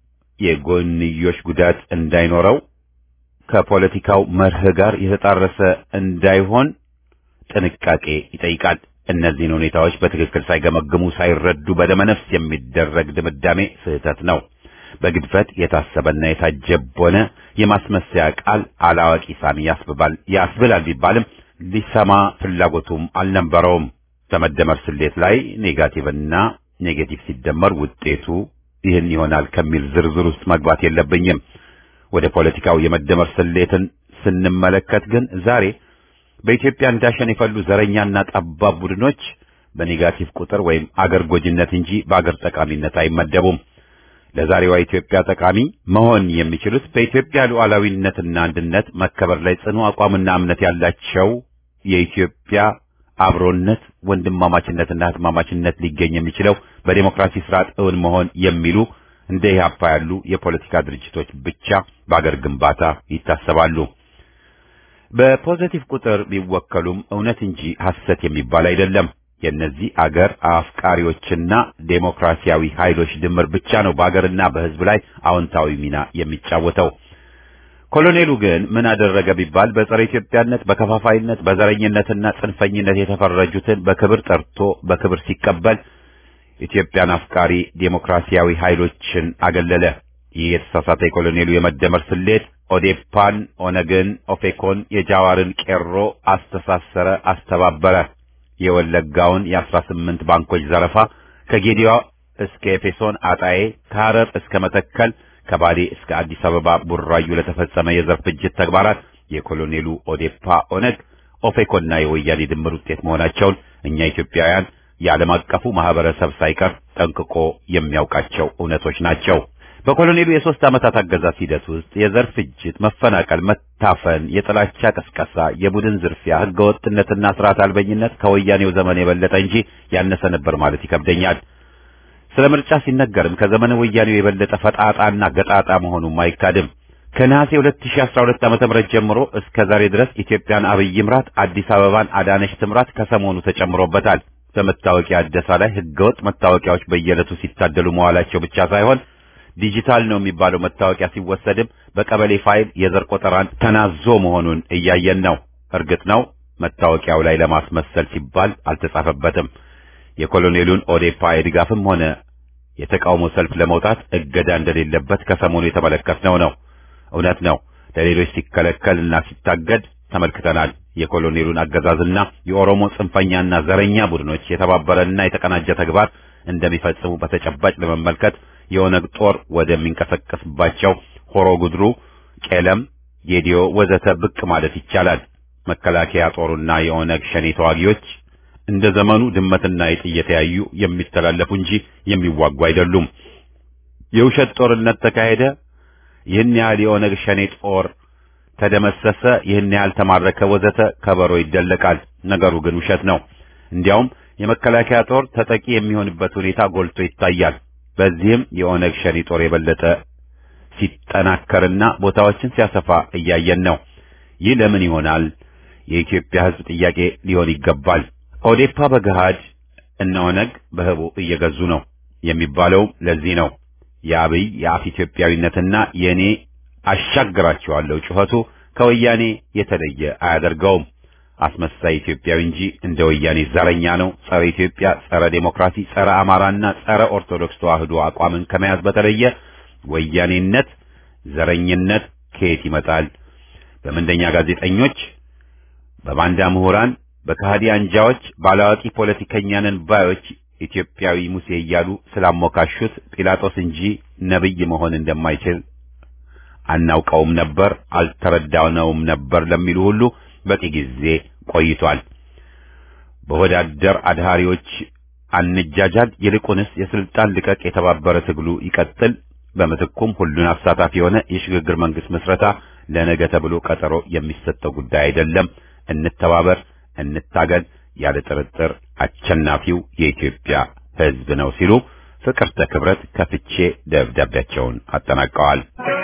የጎንዮሽ ጉዳት እንዳይኖረው ከፖለቲካው መርህ ጋር የተጣረሰ እንዳይሆን ጥንቃቄ ይጠይቃል። እነዚህን ሁኔታዎች በትክክል ሳይገመግሙ ሳይረዱ በደመነፍስ የሚደረግ ድምዳሜ ስህተት ነው። በግድፈት የታሰበና የታጀቦነ የማስመሰያ ቃል አላዋቂ ሳሚ ያስብባል ያስብላል ቢባልም ሊሰማ ፍላጎቱም አልነበረውም። በመደመር ስሌት ላይ ኔጋቲቭና ኔጌቲቭ ሲደመር ውጤቱ ይህን ይሆናል ከሚል ዝርዝር ውስጥ መግባት የለብኝም። ወደ ፖለቲካው የመደመር ስሌትን ስንመለከት ግን ዛሬ በኢትዮጵያ እንዳሸን የፈሉ ዘረኛና ጠባብ ቡድኖች በኔጋቲቭ ቁጥር ወይም አገር ጎጂነት እንጂ በአገር ጠቃሚነት አይመደቡም። ለዛሬዋ ኢትዮጵያ ጠቃሚ መሆን የሚችሉት በኢትዮጵያ ሉዓላዊነትና አንድነት መከበር ላይ ጽኑ አቋምና እምነት ያላቸው የኢትዮጵያ አብሮነት፣ ወንድማማችነትና ህትማማችነት ሊገኝ የሚችለው በዴሞክራሲ ስርዓት እውን መሆን የሚሉ እንደ ኢህአፓ ያሉ የፖለቲካ ድርጅቶች ብቻ በአገር ግንባታ ይታሰባሉ። በፖዘቲቭ ቁጥር ቢወከሉም እውነት እንጂ ሐሰት የሚባል አይደለም። የእነዚህ አገር አፍቃሪዎችና ዴሞክራሲያዊ ኃይሎች ድምር ብቻ ነው በአገርና በህዝብ ላይ አዎንታዊ ሚና የሚጫወተው። ኮሎኔሉ ግን ምን አደረገ ቢባል በጸረ ኢትዮጵያነት፣ በከፋፋይነት፣ በዘረኝነትና ጽንፈኝነት የተፈረጁትን በክብር ጠርቶ በክብር ሲቀበል ኢትዮጵያን አፍቃሪ ዴሞክራሲያዊ ኃይሎችን አገለለ። ይህ የተሳሳተ የኮሎኔሉ የመደመር ስሌት ኦዴፓን፣ ኦነግን፣ ኦፌኮን፣ የጃዋርን ቄሮ አስተሳሰረ፣ አስተባበረ። የወለጋውን የአስራ ስምንት ባንኮች ዘረፋ ከጌዲዮ እስከ ኤፌሶን አጣዬ፣ ከሐረር እስከ መተከል፣ ከባሌ እስከ አዲስ አበባ ቡራዩ ለተፈጸመ የዘር ፍጅት ተግባራት የኮሎኔሉ ኦዴፓ፣ ኦነግ፣ ኦፌኮና የወያኔ ድምር ውጤት መሆናቸውን እኛ ኢትዮጵያውያን የዓለም አቀፉ ማህበረሰብ ሳይቀር ጠንቅቆ የሚያውቃቸው እውነቶች ናቸው። በኮሎኔሉ የሶስት ዓመታት አገዛዝ ሂደት ውስጥ የዘር ፍጅት፣ መፈናቀል፣ መታፈን፣ የጥላቻ ቅስቀሳ፣ የቡድን ዝርፊያ፣ ህገወጥነትና ስርዓት አልበኝነት ከወያኔው ዘመን የበለጠ እንጂ ያነሰ ነበር ማለት ይከብደኛል። ስለ ምርጫ ሲነገርም ከዘመነ ወያኔው የበለጠ ፈጣጣና ገጣጣ መሆኑም አይካድም። ከነሐሴ 2012 ዓ.ም ጀምሮ እስከ ዛሬ ድረስ ኢትዮጵያን አብይ ምራት፣ አዲስ አበባን አዳነች ትምራት ከሰሞኑ ተጨምሮበታል። በመታወቂያ አደሳ ላይ ህገወጥ መታወቂያዎች በየዕለቱ ሲታደሉ መዋላቸው ብቻ ሳይሆን ዲጂታል ነው የሚባለው መታወቂያ ሲወሰድም በቀበሌ ፋይል የዘር ቆጠራን ተናዞ መሆኑን እያየን ነው። እርግጥ ነው መታወቂያው ላይ ለማስመሰል ሲባል አልተጻፈበትም። የኮሎኔሉን ኦዴፓ የድጋፍም ሆነ የተቃውሞ ሰልፍ ለመውጣት እገዳ እንደሌለበት ከሰሞኑ የተመለከትነው ነው። እውነት ነው፣ ለሌሎች ሲከለከልና ሲታገድ ተመልክተናል። የኮሎኔሉን አገዛዝና የኦሮሞ ጽንፈኛና ዘረኛ ቡድኖች የተባበረና የተቀናጀ ተግባር እንደሚፈጽሙ በተጨባጭ ለመመልከት የኦነግ ጦር ወደሚንቀሳቀስባቸው ሆሮ ጉድሩ፣ ቄለም፣ ጌዲዮ ወዘተ ብቅ ማለት ይቻላል። መከላከያ ጦሩና የኦነግ ሸኔ ተዋጊዎች እንደ ዘመኑ ድመትና አይጥ እየተያዩ የሚተላለፉ እንጂ የሚዋጉ አይደሉም። የውሸት ጦርነት ተካሄደ፣ ይህን ያህል የኦነግ ሸኔ ጦር ተደመሰሰ፣ ይህን ያህል ተማረከ፣ ወዘተ ከበሮ ይደለቃል። ነገሩ ግን ውሸት ነው። እንዲያውም የመከላከያ ጦር ተጠቂ የሚሆንበት ሁኔታ ጎልቶ ይታያል። በዚህም የኦነግ ሸኔ ጦር የበለጠ ሲጠናከርና ቦታዎችን ሲያሰፋ እያየን ነው። ይህ ለምን ይሆናል? የኢትዮጵያ ሕዝብ ጥያቄ ሊሆን ይገባል። ኦዴፓ በገሃድ እነ ኦነግ በህቡ እየገዙ ነው የሚባለው ለዚህ ነው። የአብይ የአፍ ኢትዮጵያዊነትና የእኔ አሻግራቸዋለሁ ጩኸቱ ከወያኔ የተለየ አያደርገውም። አስመሳይ ኢትዮጵያዊ እንጂ እንደ ወያኔ ዘረኛ ነው። ጸረ ኢትዮጵያ፣ ጸረ ዴሞክራሲ፣ ጸረ አማራና ጸረ ኦርቶዶክስ ተዋህዶ አቋምን ከመያዝ በተለየ ወያኔነት፣ ዘረኝነት ከየት ይመጣል? በምንደኛ ጋዜጠኞች፣ በባንዳ ምሁራን፣ በካህዲ አንጃዎች፣ ባላዋቂ ፖለቲከኛንን ባዮች ኢትዮጵያዊ ሙሴ እያሉ ስላሞካሹት ጲላጦስ እንጂ ነብይ መሆን እንደማይችል አናውቀውም ነበር፣ አልተረዳነውም ነበር ለሚሉ ሁሉ በቂ ጊዜ ቆይቷል። በወዳደር አድሃሪዎች አንጃጃል፣ ይልቁንስ የስልጣን ልቀቅ የተባበረ ትግሉ ይቀጥል። በምትኩም ሁሉን አሳታፊ የሆነ የሽግግር መንግስት መስረታ ለነገ ተብሎ ቀጠሮ የሚሰጠው ጉዳይ አይደለም። እንተባበር፣ እንታገል። ያለ ጥርጥር አሸናፊው የኢትዮጵያ ሕዝብ ነው ሲሉ ፍቅርተ ክብረት ከፍቼ ደብዳቤያቸውን አጠናቀዋል።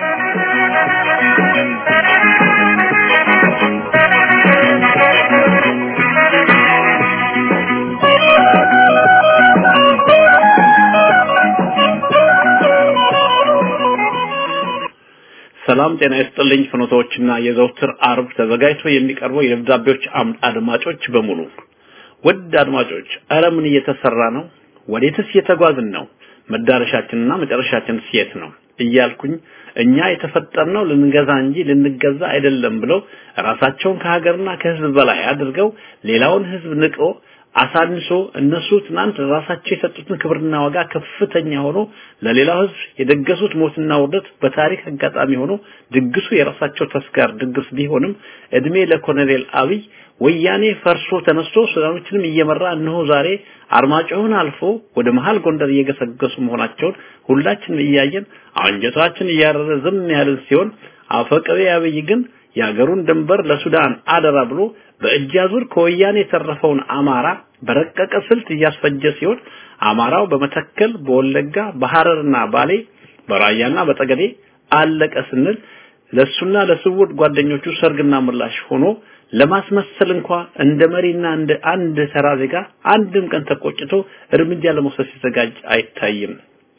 ሰላም ጤና ይስጥልኝ። ፍኖቶችና የዘውትር አርብ ተዘጋጅቶ የሚቀርበው የደብዳቤዎች አምድ አድማጮች በሙሉ ውድ አድማጮች፣ ኧረ ምን እየተሰራ ነው? ወዴትስ እየተጓዝን ነው? መዳረሻችንና መጨረሻችንስ የት ነው? እያልኩኝ እኛ የተፈጠርነው ልንገዛ እንጂ ልንገዛ አይደለም ብለው ራሳቸውን ከሀገርና ከህዝብ በላይ አድርገው ሌላውን ህዝብ ንቆ አሳንሶ እነሱ ትናንት ራሳቸው የሰጡትን ክብርና ዋጋ ከፍተኛ ሆኖ ለሌላው ህዝብ የደገሱት ሞትና ውርደት በታሪክ አጋጣሚ ሆኖ ድግሱ የራሳቸው ተስካር ድግስ ቢሆንም እድሜ ለኮሎኔል አብይ ወያኔ ፈርሶ ተነስቶ ሱዳኖችንም እየመራ እነሆ ዛሬ አርማጭሆን አልፎ ወደ መሃል ጎንደር እየገሰገሱ መሆናቸውን ሁላችንም እያየን አንጀታችን እያረረ ዝም ያልን ሲሆን አፈቀቤ አብይ ግን የሀገሩን ድንበር ለሱዳን አደራ ብሎ በእጅ አዙር ከወያኔ የተረፈውን አማራ በረቀቀ ስልት እያስፈጀ ሲሆን አማራው በመተከል፣ በወለጋ፣ በሐረርና ባሌ፣ በራያና በጠገዴ አለቀ ስንል ለሱና ለስውር ጓደኞቹ ሰርግና ምላሽ ሆኖ ለማስመሰል እንኳ እንደ መሪና እንደ አንድ ተራ ዜጋ አንድም ቀን ተቆጭቶ እርምጃ ለመውሰድ ሲዘጋጅ አይታይም።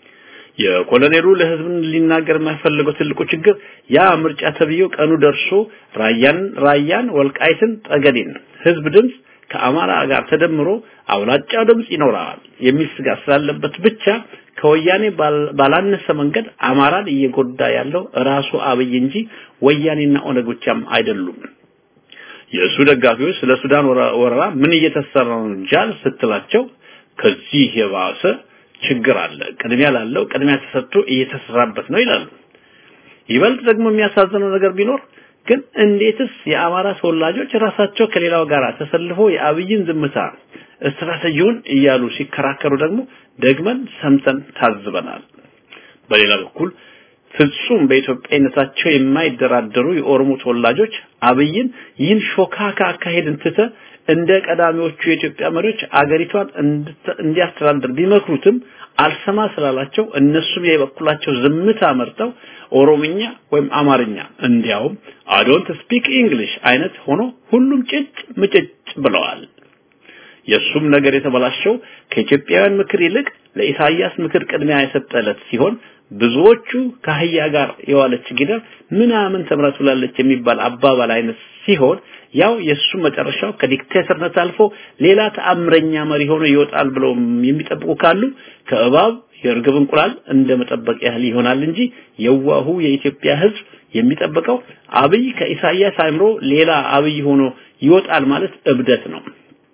የኮሎኔሉ ለህዝብ ሊናገር የማይፈልገው ትልቁ ችግር ያ ምርጫ ተብዬው ቀኑ ደርሶ ራያን ራያን ወልቃይትን ጠገዴን ህዝብ ድምፅ ከአማራ ጋር ተደምሮ አብላጫው ድምፅ ይኖራል የሚል ስጋት ስላለበት ብቻ ከወያኔ ባላነሰ መንገድ አማራን እየጎዳ ያለው ራሱ አብይ እንጂ ወያኔና ኦነግ ብቻም አይደሉም። የእሱ ደጋፊዎች ስለ ሱዳን ወረራ ምን እየተሰራ ነው ጃል ስትላቸው ከዚህ የባሰ ችግር አለ፣ ቅድሚያ ላለው ቅድሚያ ተሰጥቶ እየተሰራበት ነው ይላሉ። ይበልጥ ደግሞ የሚያሳዝነው ነገር ቢኖር ግን እንዴትስ የአማራ ተወላጆች ራሳቸው ከሌላው ጋር ተሰልፎ የአብይን ዝምታ ስትራቴጂውን እያሉ ሲከራከሩ ደግሞ ደግመን ሰምተን ታዝበናል። በሌላ በኩል ፍጹም በኢትዮጵያዊነታቸው የማይደራደሩ የኦሮሞ ተወላጆች አብይን ይህን ሾካካ አካሄድን ትተ እንደ ቀዳሚዎቹ የኢትዮጵያ መሪዎች አገሪቷን እንዲያስተዳድር ቢመክሩትም አልሰማ ስላላቸው እነሱም የበኩላቸው ዝምታ መርጠው ኦሮምኛ ወይም አማርኛ እንዲያውም አዶንት ስፒክ እንግሊሽ አይነት ሆኖ ሁሉም ጭጭ ምጭጭ ብለዋል። የሱም ነገር የተበላሸው ከኢትዮጵያውያን ምክር ይልቅ ለኢሳያስ ምክር ቅድሚያ የሰጠ ዕለት ሲሆን ብዙዎቹ ከአህያ ጋር የዋለች ጊደር ምናምን ተምራ ትውላለች የሚባል አባባል አይነት ሲሆን ያው የሱ መጨረሻው ከዲክቴተርነት አልፎ ሌላ ተአምረኛ መሪ ሆኖ ይወጣል ብለው የሚጠብቁ ካሉ ከእባብ የእርግብ እንቁላል እንደ መጠበቅ ያህል ይሆናል እንጂ የዋሁ የኢትዮጵያ ሕዝብ የሚጠብቀው አብይ ከኢሳያስ አእምሮ ሌላ አብይ ሆኖ ይወጣል ማለት እብደት ነው።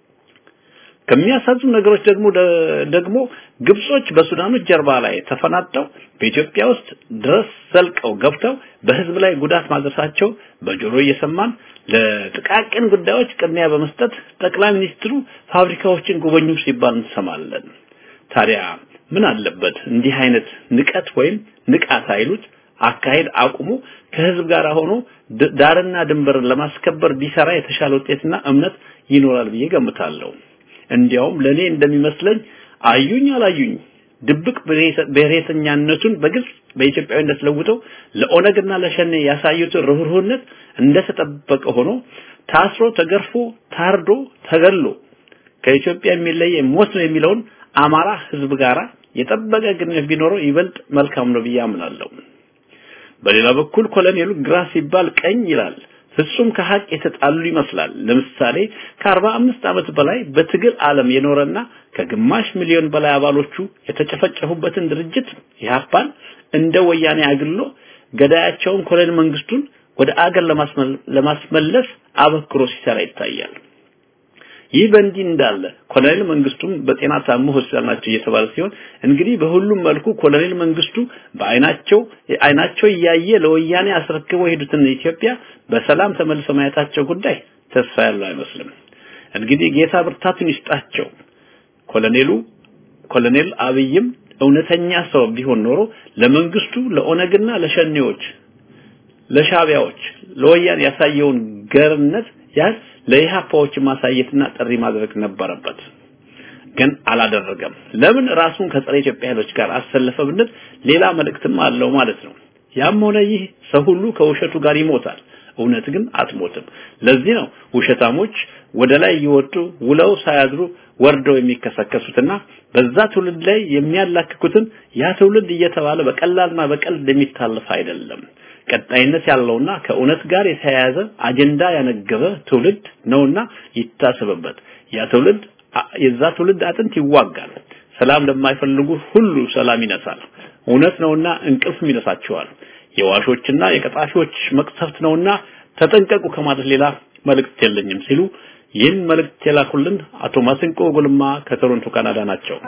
ከሚያሳዝኑ ነገሮች ደግሞ ደግሞ ግብጾች በሱዳኖች ጀርባ ላይ ተፈናጠው በኢትዮጵያ ውስጥ ድረስ ዘልቀው ገብተው በህዝብ ላይ ጉዳት ማድረሳቸው በጆሮ እየሰማን ለጥቃቅን ጉዳዮች ቅድሚያ በመስጠት ጠቅላይ ሚኒስትሩ ፋብሪካዎችን ጎበኙ ሲባል እንሰማለን። ታዲያ ምን አለበት እንዲህ አይነት ንቀት ወይም ንቃት አይሉት አካሄድ አቁሙ ከህዝብ ጋር ሆኖ ዳርና ድንበርን ለማስከበር ቢሰራ የተሻለ ውጤትና እምነት ይኖራል ብዬ ገምታለሁ። እንዲያውም ለኔ እንደሚመስለኝ አዩኝ አላዩኝ ድብቅ ብሔረተኛነቱን በግልጽ በኢትዮጵያዊነት ለውጠው ለኦነግና ለሸኔ ያሳዩትን ርህሩህነት እንደተጠበቀ ሆኖ ታስሮ ተገርፎ ታርዶ ተገሎ ከኢትዮጵያ የሚለየ ሞት ነው የሚለውን አማራ ህዝብ ጋራ የጠበቀ ግንኙነት ቢኖረው ይበልጥ መልካም ነው ብዬ አምናለሁ። በሌላ በኩል ኮሎኔሉ ግራ ሲባል ቀኝ ይላል። ፍጹም ከሀቅ የተጣሉ ይመስላል። ለምሳሌ ከአርባ አምስት ዓመት በላይ በትግል ዓለም የኖረና ከግማሽ ሚሊዮን በላይ አባሎቹ የተጨፈጨፉበትን ድርጅት ኢህአፓን እንደ ወያኔ አግሎ ገዳያቸውን ኮሎኔል መንግስቱን ወደ አገር ለማስመለስ አበክሮ ሲሰራ ይታያል። ይህ በእንዲህ እንዳለ ኮሎኔል መንግስቱም በጤና ታሞ ሆስፒታል ናቸው እየተባለ ሲሆን እንግዲህ በሁሉም መልኩ ኮሎኔል መንግስቱ በአይናቸው አይናቸው እያየ ለወያኔ አስረክበው የሄዱትን ኢትዮጵያ በሰላም ተመልሰው ማየታቸው ጉዳይ ተስፋ ያለው አይመስልም። እንግዲህ ጌታ ብርታቱን ይስጣቸው። ኮሎኔሉ ኮሎኔል አብይም እውነተኛ ሰው ቢሆን ኖሮ ለመንግስቱ ለኦነግና ለሸኔዎች ለሻቢያዎች ለወያኔ ያሳየውን ገርነት ያህል ለኢህአፓዎች ማሳየትና ጥሪ ማድረግ ነበረበት። ግን አላደረገም። ለምን ራሱን ከጸረ ኢትዮጵያ ኃይሎች ጋር አሰለፈ ብንል ሌላ መልእክትም አለው ማለት ነው። ያም ሆነ ይህ ሰው ሁሉ ከውሸቱ ጋር ይሞታል። እውነት ግን አትሞትም። ለዚህ ነው ውሸታሞች ወደ ላይ እየወጡ ውለው ሳያድሩ ወርደው የሚከሰከሱትና በዛ ትውልድ ላይ የሚያላክኩትን ያ ትውልድ እየተባለ በቀላልና በቀልድ የሚታለፍ አይደለም። ቀጣይነት ያለውና ከእውነት ጋር የተያያዘ አጀንዳ ያነገበ ትውልድ ነውና ይታሰብበት። ያ ትውልድ የዛ ትውልድ አጥንት ይዋጋል። ሰላም ለማይፈልጉ ሁሉ ሰላም ይነሳል። እውነት ነውና እንቅልፍም ይነሳቸዋል። የዋሾችና የቀጣፊዎች መቅሰፍት ነውና ተጠንቀቁ ከማለት ሌላ መልእክት የለኝም ሲሉ ይህን መልእክት የላኩልን አቶ ማስንቆ ጎልማ ከቶሮንቶ ካናዳ ናቸው።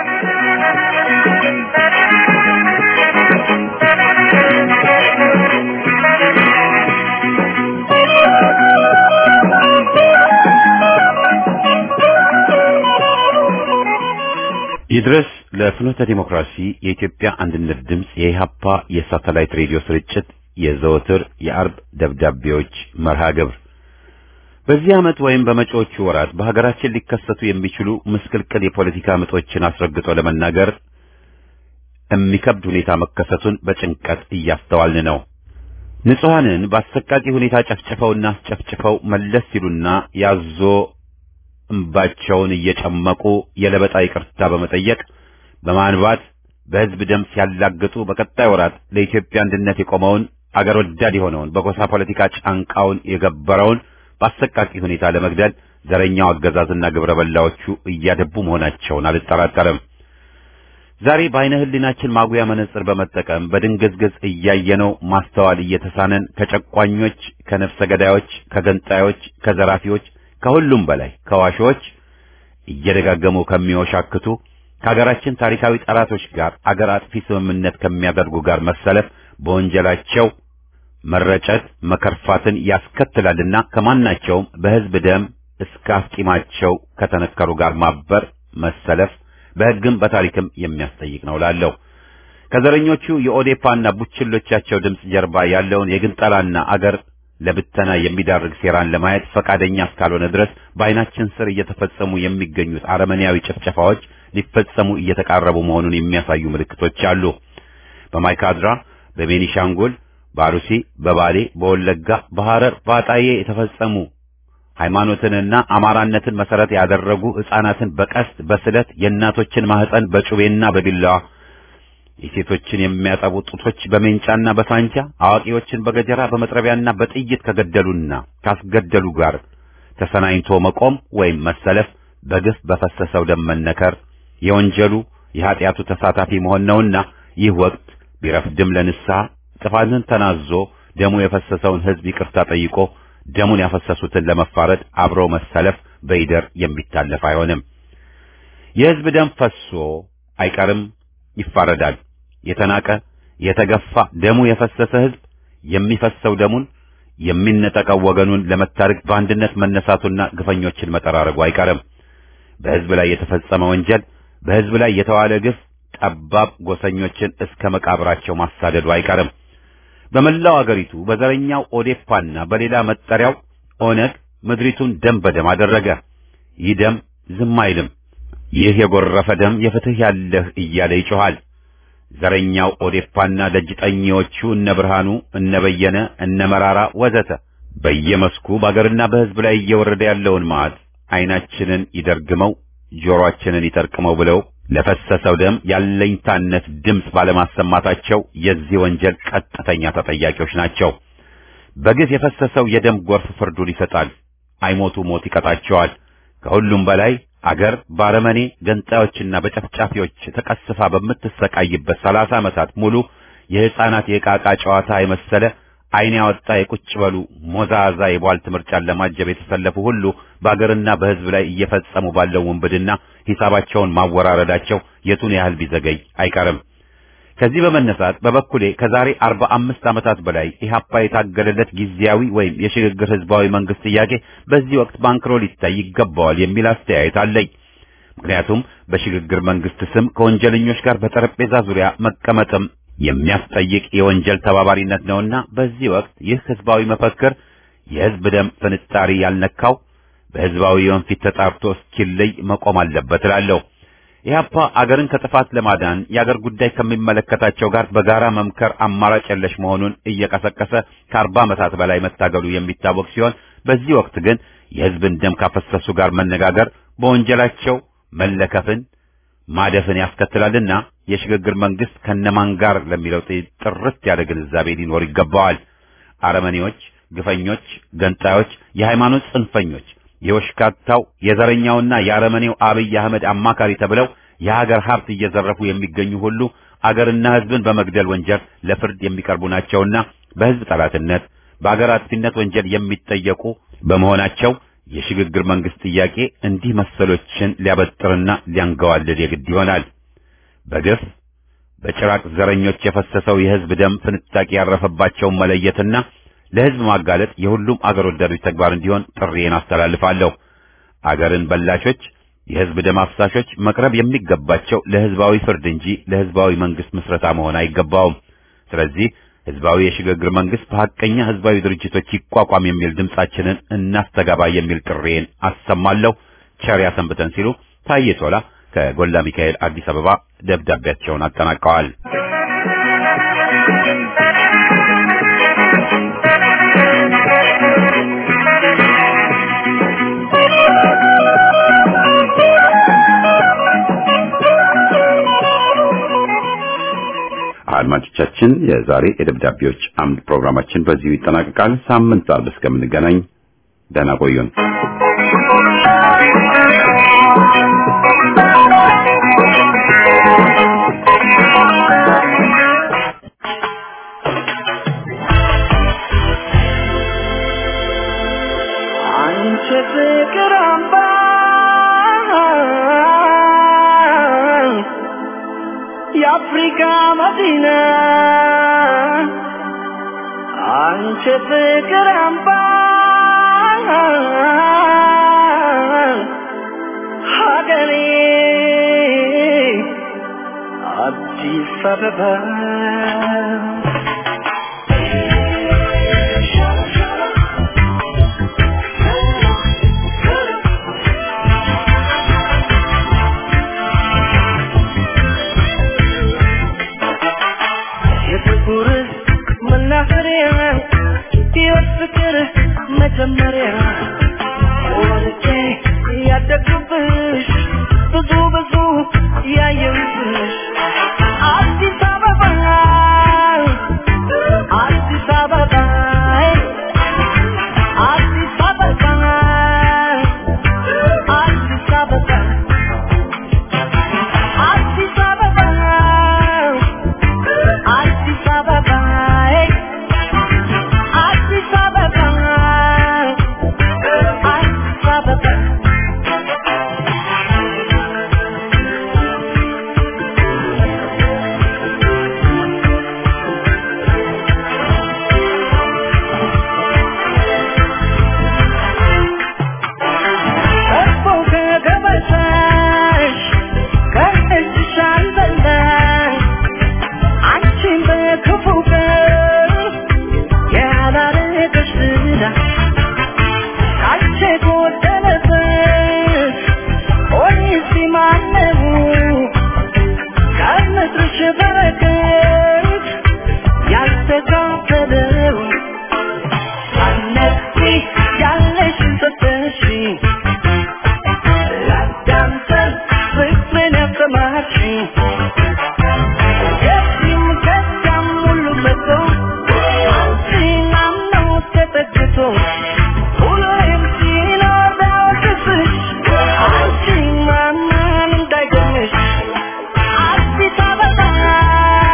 ይድረስ ለፍኖተ ዲሞክራሲ የኢትዮጵያ አንድነት ድምፅ የኢሃፓ የሳተላይት ሬዲዮ ስርጭት የዘወትር የአርብ ደብዳቤዎች መርሃ ግብር በዚህ ዓመት ወይም በመጪዎቹ ወራት በሀገራችን ሊከሰቱ የሚችሉ ምስቅልቅል የፖለቲካ ምጦችን አስረግጦ ለመናገር የሚከብድ ሁኔታ መከሰቱን በጭንቀት እያስተዋልን ነው። ንጹሐንን በአሰቃቂ ሁኔታ ጨፍጭፈውና አስጨፍጭፈው መለስ ሲሉና ያዞ እንባቸውን እየጨመቁ የለበጣ ይቅርታ በመጠየቅ በማንባት በሕዝብ ደም ሲያላግጡ በቀጣይ ወራት ለኢትዮጵያ አንድነት የቆመውን አገር ወዳድ የሆነውን በጎሳ ፖለቲካ ጫንቃውን የገበረውን በአሰቃቂ ሁኔታ ለመግደል ዘረኛው አገዛዝና ግብረ በላዎቹ እያደቡ መሆናቸውን አልጠራጠርም። ዛሬ በአይነ ህሊናችን ማጉያ መነጽር በመጠቀም በድንግዝግዝ እያየነው ማስተዋል እየተሳነን ከጨቋኞች፣ ከነፍሰ ገዳዮች፣ ከገንጣዮች፣ ከዘራፊዎች ከሁሉም በላይ ከዋሾች እየደጋገሙ ከሚወሻክቱ ከሀገራችን ታሪካዊ ጠላቶች ጋር አገር አጥፊ ስምምነት ከሚያደርጉ ጋር መሰለፍ በወንጀላቸው መረጨት መከርፋትን ያስከትላልና ከማናቸውም በህዝብ ደም እስከ አፍጢማቸው ከተነከሩ ጋር ማበር መሰለፍ በህግም በታሪክም የሚያስጠይቅ ነው ላለው ከዘረኞቹ የኦዴፓና ቡችሎቻቸው ድምፅ ጀርባ ያለውን የግንጠላና አገር ለብተና የሚዳርግ ሴራን ለማየት ፈቃደኛ እስካልሆነ ድረስ በአይናችን ስር እየተፈጸሙ የሚገኙት አረመኔያዊ ጭፍጨፋዎች ሊፈጸሙ እየተቃረቡ መሆኑን የሚያሳዩ ምልክቶች አሉ። በማይካድራ፣ በቤኒሻንጉል፣ በአሩሲ፣ በባሌ፣ በወለጋ፣ በሐረር፣ በአጣዬ የተፈጸሙ ሃይማኖትንና አማራነትን መሰረት ያደረጉ ሕፃናትን በቀስት በስለት የእናቶችን ማህፀን በጩቤና በቢላዋ የሴቶችን የሚያጠቡ ጡቶች በሜንጫና በሳንጃ አዋቂዎችን በገጀራ በመጥረቢያና በጥይት ከገደሉና ካስገደሉ ጋር ተሰናኝቶ መቆም ወይም መሰለፍ በግፍ በፈሰሰው ደም መነከር የወንጀሉ የኃጢአቱ ተሳታፊ መሆን ነውና ይህ ወቅት ቢረፍድም ለንስሐ ጥፋትን ተናዞ ደሙ የፈሰሰውን ሕዝብ ይቅርታ ጠይቆ ደሙን ያፈሰሱትን ለመፋረድ አብሮ መሰለፍ በይደር የሚታለፍ አይሆንም። የሕዝብ ደም ፈሶ አይቀርም፣ ይፋረዳል። የተናቀ የተገፋ ደሙ የፈሰሰ ሕዝብ የሚፈሰው ደሙን የሚነጠቀው ወገኑን ለመታረቅ በአንድነት መነሳቱና ግፈኞችን መጠራረጉ አይቀርም። በሕዝብ ላይ የተፈጸመ ወንጀል፣ በሕዝብ ላይ የተዋለ ግፍ ጠባብ ጎሰኞችን እስከ መቃብራቸው ማሳደዱ አይቀርም። በመላው አገሪቱ በዘረኛው ኦዴፓና በሌላ መጠሪያው ኦነግ ምድሪቱን ደም በደም አደረገ። ይህ ደም ዝም አይልም። ይህ የጎረፈ ደም የፍትህ ያለህ እያለ ይጮኻል። ዘረኛው ኦዴፓና ደጅጠኞቹ እነ ብርሃኑ፣ እነ በየነ፣ እነ መራራ ወዘተ በየመስኩ በአገርና በሕዝብ ላይ እየወረደ ያለውን መዓት ዓይናችንን ይደርግመው ጆሮአችንን ይጠርቅመው ብለው ለፈሰሰው ደም ያለኝታነት ድምፅ ባለማሰማታቸው የዚህ ወንጀል ቀጥተኛ ተጠያቂዎች ናቸው። በግፍ የፈሰሰው የደም ጎርፍ ፍርዱን ይሰጣል። አይሞቱ ሞት ይቀጣቸዋል። ከሁሉም በላይ አገር ባረመኔ ገንጣዮችና በጨፍጫፊዎች ተቀስፋ በምትሰቃይበት ሰላሳ ዓመታት ሙሉ የሕፃናት የዕቃቃ ጨዋታ የመሰለ ዓይን ያወጣ የቁጭ በሉ ሞዛዛ የቧልት ምርጫን ለማጀብ የተሰለፉ ሁሉ በአገርና በሕዝብ ላይ እየፈጸሙ ባለው ውንብድና ሂሳባቸውን ማወራረዳቸው የቱን ያህል ቢዘገይ አይቀርም። ከዚህ በመነሳት በበኩሌ ከዛሬ አርባ አምስት ዓመታት በላይ ኢህአፓ የታገለለት ጊዜያዊ ወይም የሽግግር ህዝባዊ መንግስት ጥያቄ በዚህ ወቅት ባንክሮ ሊታይ ይገባዋል የሚል አስተያየት አለኝ። ምክንያቱም በሽግግር መንግስት ስም ከወንጀለኞች ጋር በጠረጴዛ ዙሪያ መቀመጥም የሚያስጠይቅ የወንጀል ተባባሪነት ነውና በዚህ ወቅት ይህ ህዝባዊ መፈክር የህዝብ ደም ፍንጣሪ ያልነካው በህዝባዊ ወንፊት ተጣርቶ እስኪለይ መቆም አለበት እላለሁ። ኢህአፓ አገርን ከጥፋት ለማዳን የአገር ጉዳይ ከሚመለከታቸው ጋር በጋራ መምከር አማራጭ የለሽ መሆኑን እየቀሰቀሰ ከአርባ ዓመታት በላይ መታገሉ የሚታወቅ ሲሆን በዚህ ወቅት ግን የህዝብን ደም ካፈሰሱ ጋር መነጋገር በወንጀላቸው መለከፍን ማደፍን ያስከትላልና የሽግግር መንግስት ከነማን ጋር ለሚለው ጥርት ያለ ግንዛቤ ሊኖር ይገባዋል። አረመኔዎች፣ ግፈኞች፣ ገንጣዮች፣ የሃይማኖት ጽንፈኞች የወሽካታው የዘረኛውና የአረመኔው አብይ አህመድ አማካሪ ተብለው የሀገር ሀብት እየዘረፉ የሚገኙ ሁሉ አገርና ህዝብን በመግደል ወንጀል ለፍርድ የሚቀርቡ ናቸውና በህዝብ ጠላትነት፣ በአገር አጥፊነት ወንጀል የሚጠየቁ በመሆናቸው የሽግግር መንግስት ጥያቄ እንዲህ መሰሎችን ሊያበጥርና ሊያንገዋልድ የግድ ይሆናል። በግፍ በጭራቅ ዘረኞች የፈሰሰው የህዝብ ደም ፍንጣቂ ያረፈባቸውን መለየትና ለህዝብ ማጋለጥ የሁሉም አገር ወዳዶች ተግባር እንዲሆን ጥሪዬን አስተላልፋለሁ። አገርን በላሾች፣ የህዝብ ደም አፍሳሾች መቅረብ የሚገባቸው ለህዝባዊ ፍርድ እንጂ ለህዝባዊ መንግስት ምስረታ መሆን አይገባውም። ስለዚህ ህዝባዊ የሽግግር መንግስት በሐቀኛ ህዝባዊ ድርጅቶች ይቋቋም የሚል ድምጻችንን እናስተጋባ የሚል ጥሪዬን አሰማለሁ። ቸር ያሰንብተን ሲሉ ታዬ ቶላ ከጎላ ሚካኤል አዲስ አበባ ደብዳቤያቸውን አጠናቀዋል። አድማጮቻችን የዛሬ የደብዳቤዎች አምድ ፕሮግራማችን በዚሁ ይጠናቀቃል። ሳምንት አርብ እስከምንገናኝ ደህና ቆዩን። አንቺ ፍቅር አምባ የአፍሪካ መዲና አንቺ ፍቅር አምባ ሀገሬ አዲስ አበባ የፍቅር መናኸሪያ ሕይወት ፍቅር መጀመሪያ ወልጄ ያደግኩብሽ ብዙ ብዙ ያየሁብሽ አዲስ አበባ አዲስ አበባ አዲስ አበባ አዲስ አበባ አዲስ አበባ አዲስ አበባ አዲስ አበባ አዲስ አበባ እኮ ከገበታሽ ከእጅሽ አልበላሽ አንቺን በክፉ ቀን ያላረገሽ ዝና ካንቺ የጎደለበት ሆኔስ ማነው ከምድርሽ በረከት ያልተካፈለው ሳነቂ ያለሽን ሰጠሽኝ ላዳምጠን ፍቅርን ያሰማችኝ ከዚህም ከዚያም ሁሉ መጥቶ አንቺን አምኖ ተጠግቶ ሁሌም ሲኖር ቢያወቅስሽ አንቺን ማመን እንዳይገርምሽ አዲስ አበባ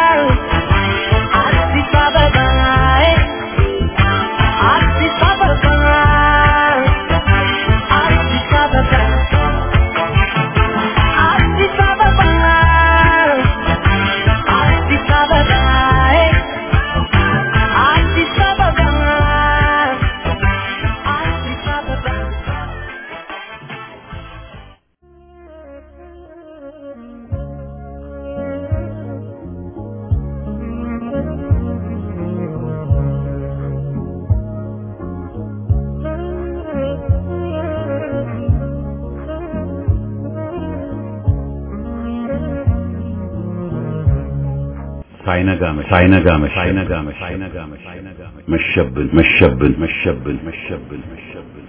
ሳይነጋ መሸ ሳይነጋ መሸ ሳይነጋ መሸ ሳይነጋ መሸ መሸብን መሸብን መሸብን መሸብን መሸብን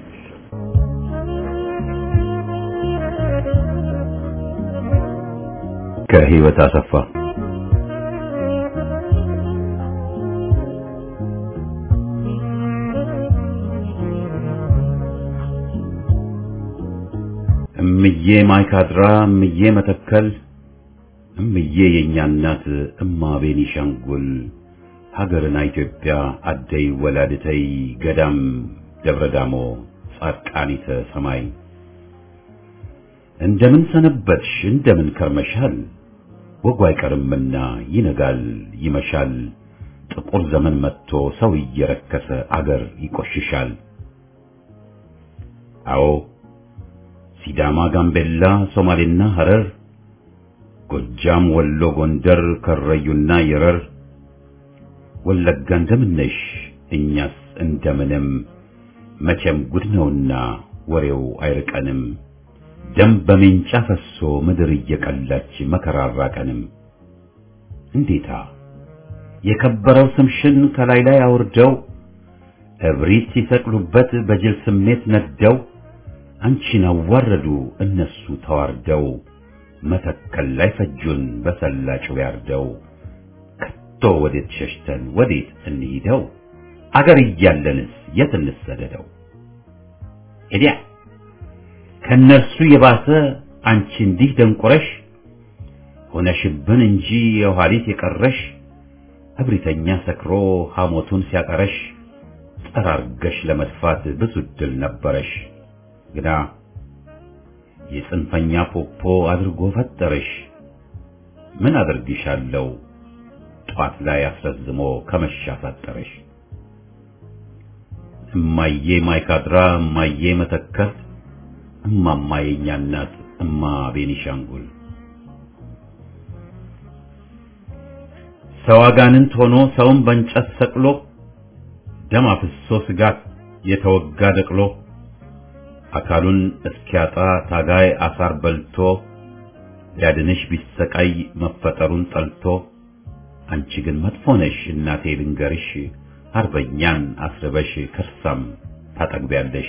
ከህይወት አሰፋ እምዬ ማይካድራ እምዬ መተከል እምዬ የእኛ እናት እማ ቤኒሻንጉል ሀገርና ኢትዮጵያ አደይ ወላድተይ ገዳም ደብረ ዳሞ ጻድቃኒተ ሰማይ እንደምን ሰነበትሽ እንደምን ከርመሻል ወጉ አይቀርምና ይነጋል ይመሻል ጥቁር ዘመን መጥቶ ሰው እየረከሰ አገር ይቆሽሻል አዎ ሲዳማ ጋምቤላ ሶማሌና ሐረር ጎጃም ወሎ ጎንደር ከረዩና የረር ወለጋ እንደምነሽ እኛስ እንደምንም መቼም ጉድ ነውና ወሬው አይርቀንም ደም በሜንጫ ፈሶ ምድር እየቀላች መከራ አራቀንም እንዴታ የከበረው ስምሽን ከላይ ላይ አውርደው እብሪት ሲሰቅሉበት በጅል ስሜት ነደው አንቺን አዋረዱ እነሱ ተዋርደው መተከል ላይ ፈጁን በሰላጩ ያርደው ከቶ ወዴት ሸሽተን ወዴት እንሂደው አገር እያለንስ የት እንሰደደው ሄዲያ ከነርሱ የባሰ አንቺ እንዲህ ደንቆረሽ ሆነሽብን እንጂ የኋሊት የቀረሽ እብሪተኛ ሰክሮ ሐሞቱን ሲያቀረሽ ጠራርገሽ ለመድፋት ብዙ ድል ነበረሽ ግና የጽንፈኛ ፖፖ አድርጎ ፈጠረሽ ምን አድርግሻለሁ ጧት ላይ አስረዝሞ ከመሻ ፈጠረሽ እማዬ ማይካድራ እማዬ መተከል እማማ የኛ እናት እማ ቤኒሻንጉል ሰው አጋንንት ሆኖ ሰውን በእንጨት ሰቅሎ ደም አፍሶ ስጋት የተወጋ ደቅሎ አካሉን እስኪያጣ ታጋይ አሳር በልቶ ሊያድንሽ ቢሰቃይ መፈጠሩን ጠልቶ አንቺ ግን መጥፎ ነሽ እናቴ ልንገርሽ አርበኛን አስርበሽ ከርሳም ታጠግቢያለሽ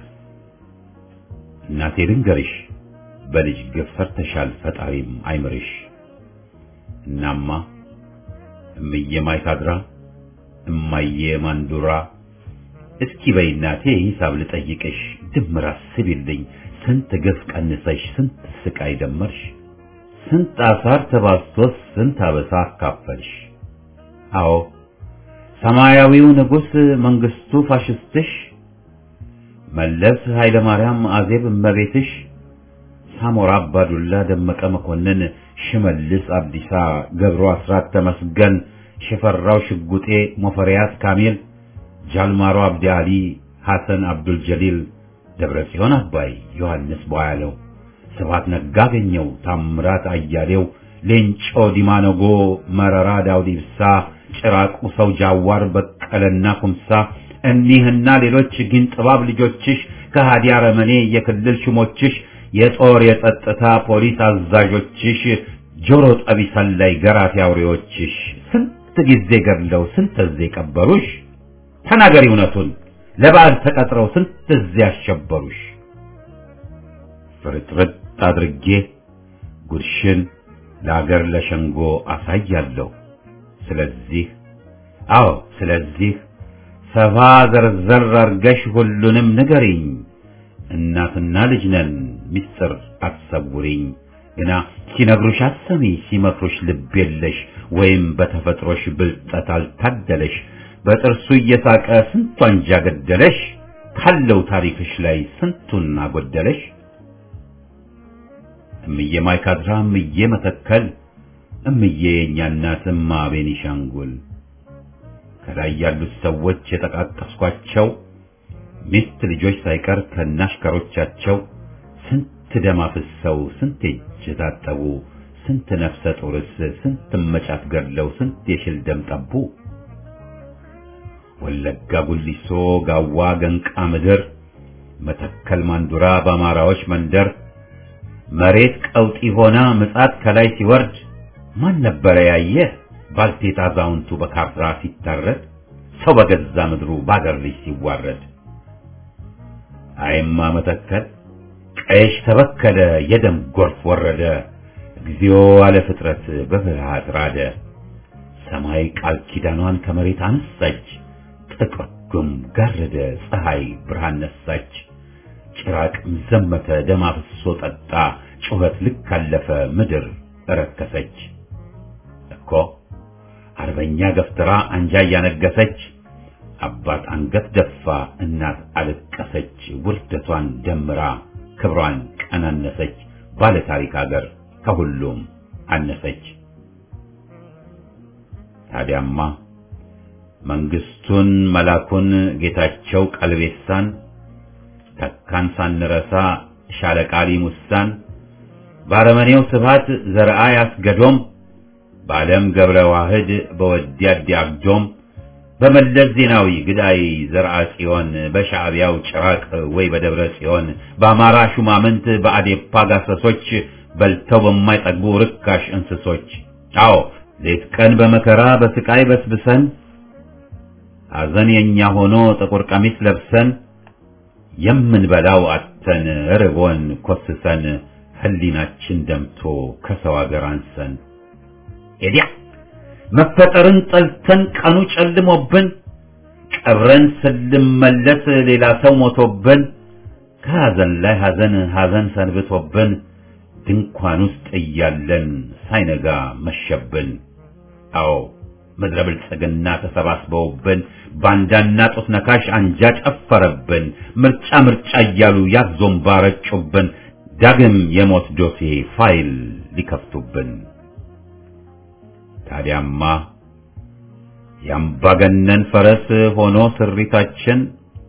እናቴ ልንገርሽ በልጅ ግፍ ሰርተሻል ፈጣሪም አይምርሽ እናማ እምዬ ማይካድራ እማዬ ማንዱራ እስኪ በይ እናቴ ሂሳብ ልጠይቅሽ ድምር አስቢልኝ ስንት ግፍ ቀንሰሽ ስንት ስቃይ ደመርሽ ስንት አሳር ተባስቶስ ስንት አበሳ አካፈልሽ አዎ ሰማያዊው ንጉሥ መንግስቱ ፋሽስትሽ መለስ ኃይለ ማርያም አዜብ እመቤትሽ ሳሞራ አባዱላ ደመቀ መኮንን ሽመልስ አብዲሳ ገብሩ አስራት ተመስገን ሽፈራው ሽጉጤ ሞፈሪያት ካሚል ጃልማሮ አብዲ አሊ ሐሰን አብዱል ጀሊል ደብረ ጽዮን አባይ ዮሐንስ ቧያለው ስብሐት ነጋ አገኘው ታምራት አያሌው ሌንጮ ዲማነጎ መረራ ዳውድ ኢብሳ ጭራቁ ሰው ጃዋር በቀለና ኩምሳ እኒህና ሌሎች ግን ጥባብ ልጆችሽ ከሃዲ አረመኔ የክልል ሹሞችሽ የጦር የጸጥታ ፖሊስ አዛዦችሽ ጆሮ ጠቢ ሰላይ ገራፊ አውሬዎችሽ ስንት ጊዜ ገድለው ስንት ጊዜ ቀበሩሽ ተናገሪ እውነቱን ለበዓል ተቀጥረው ስንት ጊዜ አሸበሩሽ ፍርጥርጥ አድርጌ ጉድሽን ለአገር ለሸንጎ አሳያለሁ ስለዚህ አዎ ስለዚህ ሰፋ ዘርዘር አርገሽ ሁሉንም ንገሪኝ እናትና ልጅ ነን ሚስጥር አትሰውሪኝ ግና ሲነግሩሽ አትሰሚ ሲመክሩሽ ልብ የለሽ ወይም በተፈጥሮሽ ብልጠት አልታደለሽ በጥርሱ እየሳቀ ስንቱ አንጃ ገደለሽ ካለው ታሪክሽ ላይ ስንቱን አጎደለሽ እምዬ ማይካድራ እምዬ መተከል እምዬ የእኛ እናት እማ ቤኒሻንጉል ከላይ ያሉት ሰዎች የጠቃቀስኳቸው ሚስት ልጆች ሳይቀር ከናሽከሮቻቸው ስንት ደም አፍሰው ስንት እጅ ታጠቡ ስንት ነፍሰ ጡርስ ስንት መጫት ገድለው ስንት የሽል ደም ጠቡ ወለጋ ጉሊሶ ጋዋ ገንቃ ምድር መተከል ማንዱራ በአማራዎች መንደር መሬት ቀውጢ ሆና ምጻት ከላይ ሲወርድ ማን ነበረ ያየ ባልቴት አዛውንቱ በካፍራ ሲታረድ ሰው በገዛ ምድሩ ባገር ልጅ ሲዋረድ አይማ መተከል ቀይሽ ተበከለ የደም ጎርፍ ወረደ እግዚኦ አለ ፍጥረት በፍርሃት ራደ ሰማይ ቃል ኪዳኗን ከመሬት አነሳች ጥቁር ጉም ጋረደ ፀሐይ ብርሃን ነሳች ጭራቅም ዘመተ ደም አፍሶ ጠጣ ጩኸት ልክ አለፈ ምድር እረከሰች እኮ አርበኛ ገፍትራ አንጃ እያነገሰች አባት አንገት ደፋ እናት አለቀሰች ውርደቷን ደምራ ክብሯን ቀናነሰች ባለ ታሪክ አገር ከሁሉም አነሰች ታዲያማ መንግስቱን መላኩን ጌታቸው ቀልቤሳን ተካን ሳንረሳ ሻለቃሊ ሙሳን ባረመኔው ስብሃት ዘርአ ያስገዶም በዓለም ገብረ ዋህድ በወዲያድ አግዶም በመለስ ዜናዊ ግዳይ ዘርአ ጽዮን በሻዕቢያው ጭራቅ ወይ በደብረ ጽዮን በአማራ ሹማምንት በአዴፓ ጋሰሶች በልተው በማይጠግቡ ርካሽ እንስሶች አዎ ሌት ቀን በመከራ በስቃይ በስብሰን ሐዘን የኛ ሆኖ ጥቁር ቀሚስ ለብሰን የምንበላው አተን ርቦን ኮስሰን ህሊናችን ደምቶ ከሰው አገር አንሰን ኤዲያ መፈጠርን ጠልተን ቀኑ ጨልሞብን ቀብረን ስንመለስ ሌላ ሰው ሞቶብን ከሐዘን ላይ ሐዘን ሐዘን ሰንብቶብን ድንኳን ውስጥ እያለን ሳይነጋ መሸብን። አዎ ምድረ ብልጽግና ተሰባስበውብን ባንዳና ጡት ነካሽ አንጃ ጨፈረብን። ምርጫ ምርጫ እያሉ ያዞምባ ረጩብን። ዳግም የሞት ዶሴ ፋይል ሊከፍቱብን። ታዲያማ የአምባገነን ፈረስ ሆኖ ስሪታችን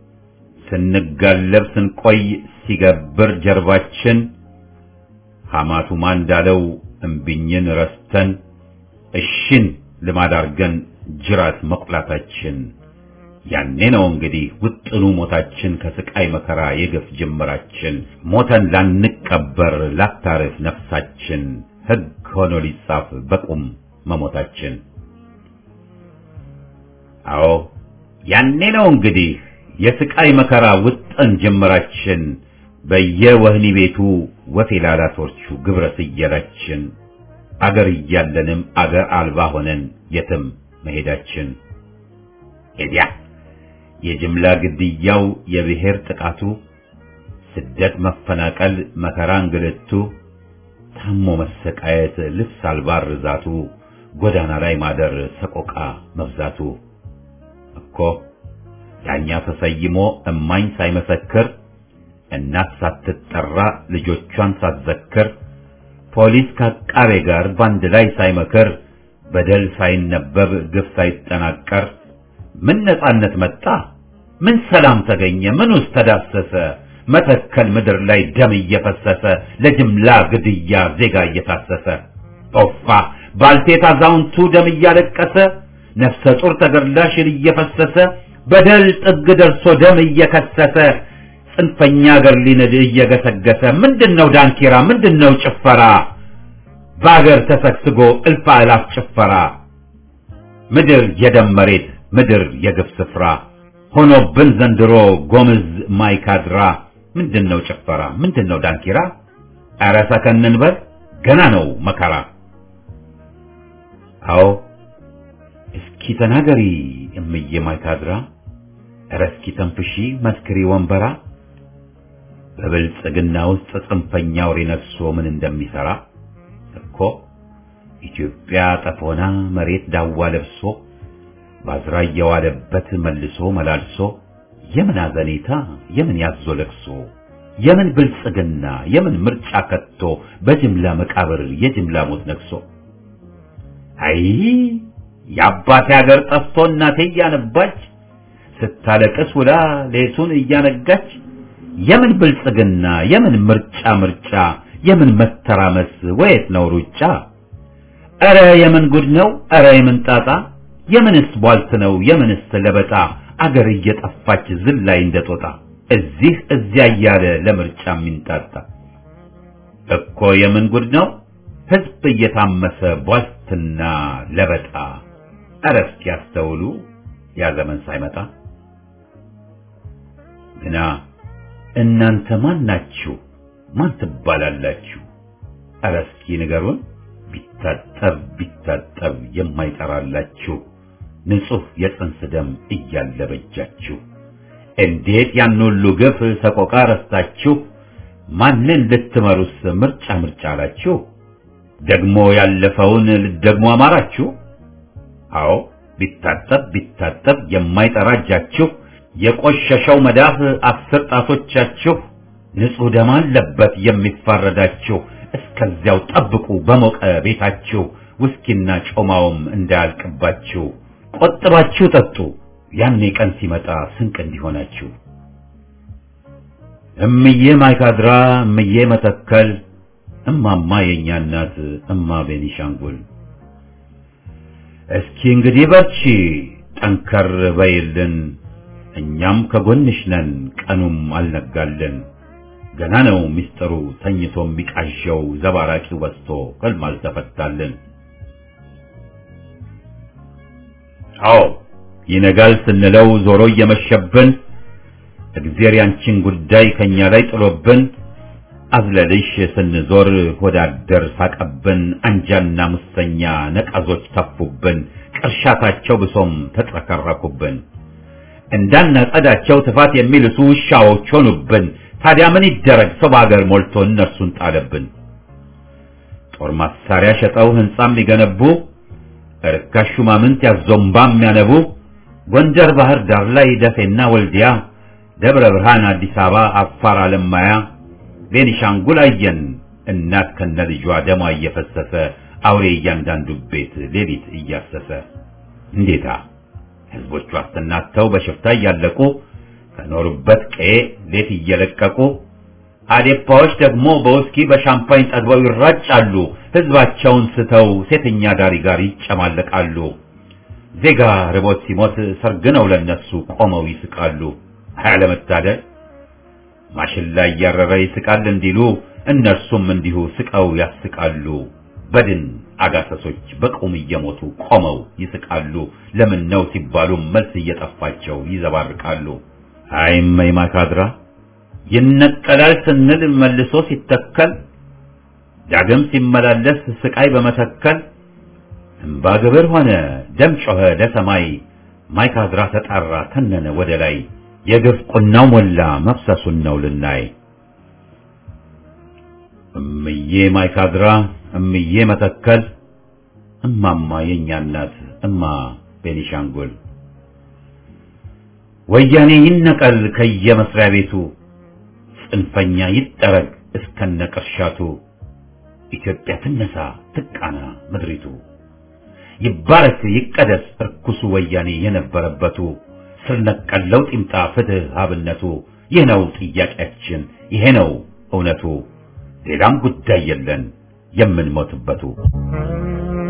ስንጋለብ ስንቆይ ሲገብር ጀርባችን ሐማቱማ እንዳለው እምቢኝን ረስተን እሽን ልማድ አርገን ጅራት መቁላታችን ያኔ ነው እንግዲህ ውጥኑ ሞታችን ከስቃይ መከራ የግፍ ጅምራችን ሞተን ላንቀበር ላታርፍ ነፍሳችን ሕግ ሆኖ ሊጻፍ በቁም መሞታችን አዎ ያኔ ነው እንግዲህ የስቃይ መከራ ውጥን ጅምራችን በየወህኒ ቤቱ ወፌላላቶቹ ግብረ ስየላችን አገር እያለንም አገር አልባ ሆነን የትም መሄዳችን ኤዲያ የጅምላ ግድያው የብሔር ጥቃቱ ስደት መፈናቀል መከራ እንግልቱ ታሞ መሰቃየት ልብስ አልባ ርዛቱ ጎዳና ላይ ማደር ሰቆቃ መብዛቱ እኮ ዳኛ ተሰይሞ እማኝ ሳይመሰክር እናት ሳትጠራ ልጆቿን ሳትዘክር ፖሊስ ከአቃቤ ጋር ባንድ ላይ ሳይመክር በደል ሳይነበብ ግፍ ሳይጠናቀር ምን ነጻነት መጣ? ምን ሰላም ተገኘ? ምን ውስጥ ተዳሰሰ? መተከል ምድር ላይ ደም እየፈሰሰ ለጅምላ ግድያ ዜጋ እየታሰሰ ጦፋ ባልቴት አዛውንቱ ደም እያለቀሰ ነፍሰ ጡር ተገድላ ሽል እየፈሰሰ በደል ጥግ ደርሶ ደም እየከሰሰ ጽንፈኛ አገር ሊንድ እየገሰገሰ ምንድነው ዳንኪራ ምንድነው ጭፈራ በአገር ተሰግስጎ እልፍ አእላፍ ጭፈራ ምድር የደም መሬት ምድር የግፍ ስፍራ ሆኖብን ዘንድሮ ጎምዝ ማይካድራ ምንድነው ጭፈራ ምንድነው ዳንኪራ ኧረ ሰከን እንበል ገና ነው መከራ አዎ እስኪ ተናገሪ እምዬ ማይካድራ ኧረ እስኪ ተንፍሺ መስክሪ ወንበራ በብልጽግና ውስጥ ጽንፈኛ አውሬ ነግሶ ምን እንደሚሰራ እኮ ኢትዮጵያ ጠፎና መሬት ዳዋ ለብሶ ባዝራ እየዋለበት መልሶ መላልሶ የምን አዘኔታ የምን ያዞ ለቅሶ የምን ብልጽግና የምን ምርጫ ከቶ በጅምላ መቃብር የጅምላ ሞት ነግሶ አይ የአባቴ ሀገር ጠፍቶ እናቴ እያነባች ስታለቅስ ውላ ሌቱን እያነጋች የምን ብልጽግና የምን ምርጫ ምርጫ የምን መተራመስ ወየት ነው ሩጫ ኧረ የምን ጉድ ነው ኧረ የምን ጣጣ የምንስ ቧልት ነው የምንስ ለበጣ አገር እየጠፋች ዝላይ እንደጦጣ እዚህ እዚያ እያለ ለምርጫ የሚንጣጣ እኮ የምን ጉድ ነው ህዝብ እየታመሰ ቧልትና ለበጣ ኧረ እስኪ ያስተውሉ ያ ዘመን ሳይመጣ ግና እናንተ ማን ናችሁ? ማን ትባላላችሁ? ኧረ እስኪ ንገሩን። ቢታጠብ ቢታጠብ የማይጠራላችሁ ንጹሕ የጽንስ ደም እያለ በጃችሁ እንዴት ያን ሁሉ ግፍ ሰቆቃ ረስታችሁ ማንን ልትመሩስ ምርጫ ምርጫ አላችሁ? ደግሞ ያለፈውን ልትደግሞ አማራችሁ? አዎ ቢታጠብ ቢታጠብ የማይጠራ እጃችሁ የቆሸሸው መዳፍ አስር ጣቶቻችሁ ንጹሕ ደም አለበት የሚፋረዳችሁ እስከዚያው ጠብቁ በሞቀ ቤታችሁ ውስኪና ጮማውም እንዳያልቅባችሁ ቆጥባችሁ ጠጡ ያኔ ቀን ሲመጣ ስንቅ እንዲሆናችሁ እምዬ ማይካድራ እምዬ መተከል እማማ የእኛ እናት እማ ቤኒሻንጉል እስኪ እንግዲህ በርቺ ጠንከር በይልን እኛም ከጎንሽ ነን ቀኑም አልነጋልን ገና ነው ሚስጥሩ ተኝቶ የሚቃዠው ዘባራቂው በስቶ ህልም አልተፈታልን አዎ ይነጋል ስንለው ዞሮ እየመሸብን እግዜር ያንቺን ጉዳይ ከኛ ላይ ጥሎብን አዝለልሽ ስንዞር ወዳደር ሳቀብን አንጃና ሙሰኛ ነቀዞች ተፉብን ቅርሻታቸው ብሶም ተጥረከረኩብን እንዳናጸዳቸው ትፋት የሚልሱ ውሻዎች ሆኑብን ታዲያ ምን ይደረግ ሰው በአገር ሞልቶ እነርሱን ጣለብን ጦር መሳሪያ ሸጠው ህንጻም ሊገነቡ ርካሽ ሹማምንት ያዞምባ የሚያነቡ ጎንደር ባህር ዳር ላይ ደሴና ወልዲያ ደብረ ብርሃን አዲስ አበባ አፋር አለማያ ቤኒሻንጉል አየን እናት ከነ ልጇ ደሟ እየፈሰሰ አውሬ እያንዳንዱ ቤት ሌሊት እያሰሰ እንዴታ ህዝቦቹ አስተናተው በሽፍታ እያለቁ ከኖሩበት ቀዬ ሌት እየለቀቁ አዴፓዎች ደግሞ በውስኪ በሻምፓኝ ጠግበው ይራጫሉ ህዝባቸውን ስተው ሴተኛ ዳሪ ጋር ይጨማለቃሉ ዜጋ ርቦት ሲሞት ሰርግ ነው ለነሱ ቆመው ይስቃሉ አያለመታደል ማሽላ እያረረ ይስቃል እንዲሉ እነርሱም እንዲሁ ስቀው ያስቃሉ በድን አጋሰሶች በቁም እየሞቱ ቆመው ይስቃሉ ለምን ነው ሲባሉ መልስ እየጠፋቸው ይዘባርቃሉ አይመይ ማካድራ ይነቀላል ስንል መልሶ ሲተከል ዳግም ሲመላለስ ስቃይ በመተከል እምባ ግብር ሆነ ደም ጮኸ ለሰማይ ማይካድራ ተጣራ ተነነ ወደ ላይ የግፍ ቁናው ሞላ መፍሰሱን ነው ልናይ እምዬ ማይካድራ እምዬ መተከል እማማ የኛ እናት እማ ቤኒሻንጉል ወያኔ ይነቀል ከየመስሪያ ቤቱ ጽንፈኛ ይጠረግ እስከነ ቅርሻቱ ኢትዮጵያ ትነሳ ትቃና ምድሪቱ ይባረክ ይቀደስ እርኩሱ ወያኔ የነበረበቱ ስር ነቀል ለውጥ ይምጣ ፍትህ አብነቱ ይህ ነው ጥያቄያችን ይሄ ነው እውነቱ ሌላም ጉዳይ የለን የምንሞትበቱ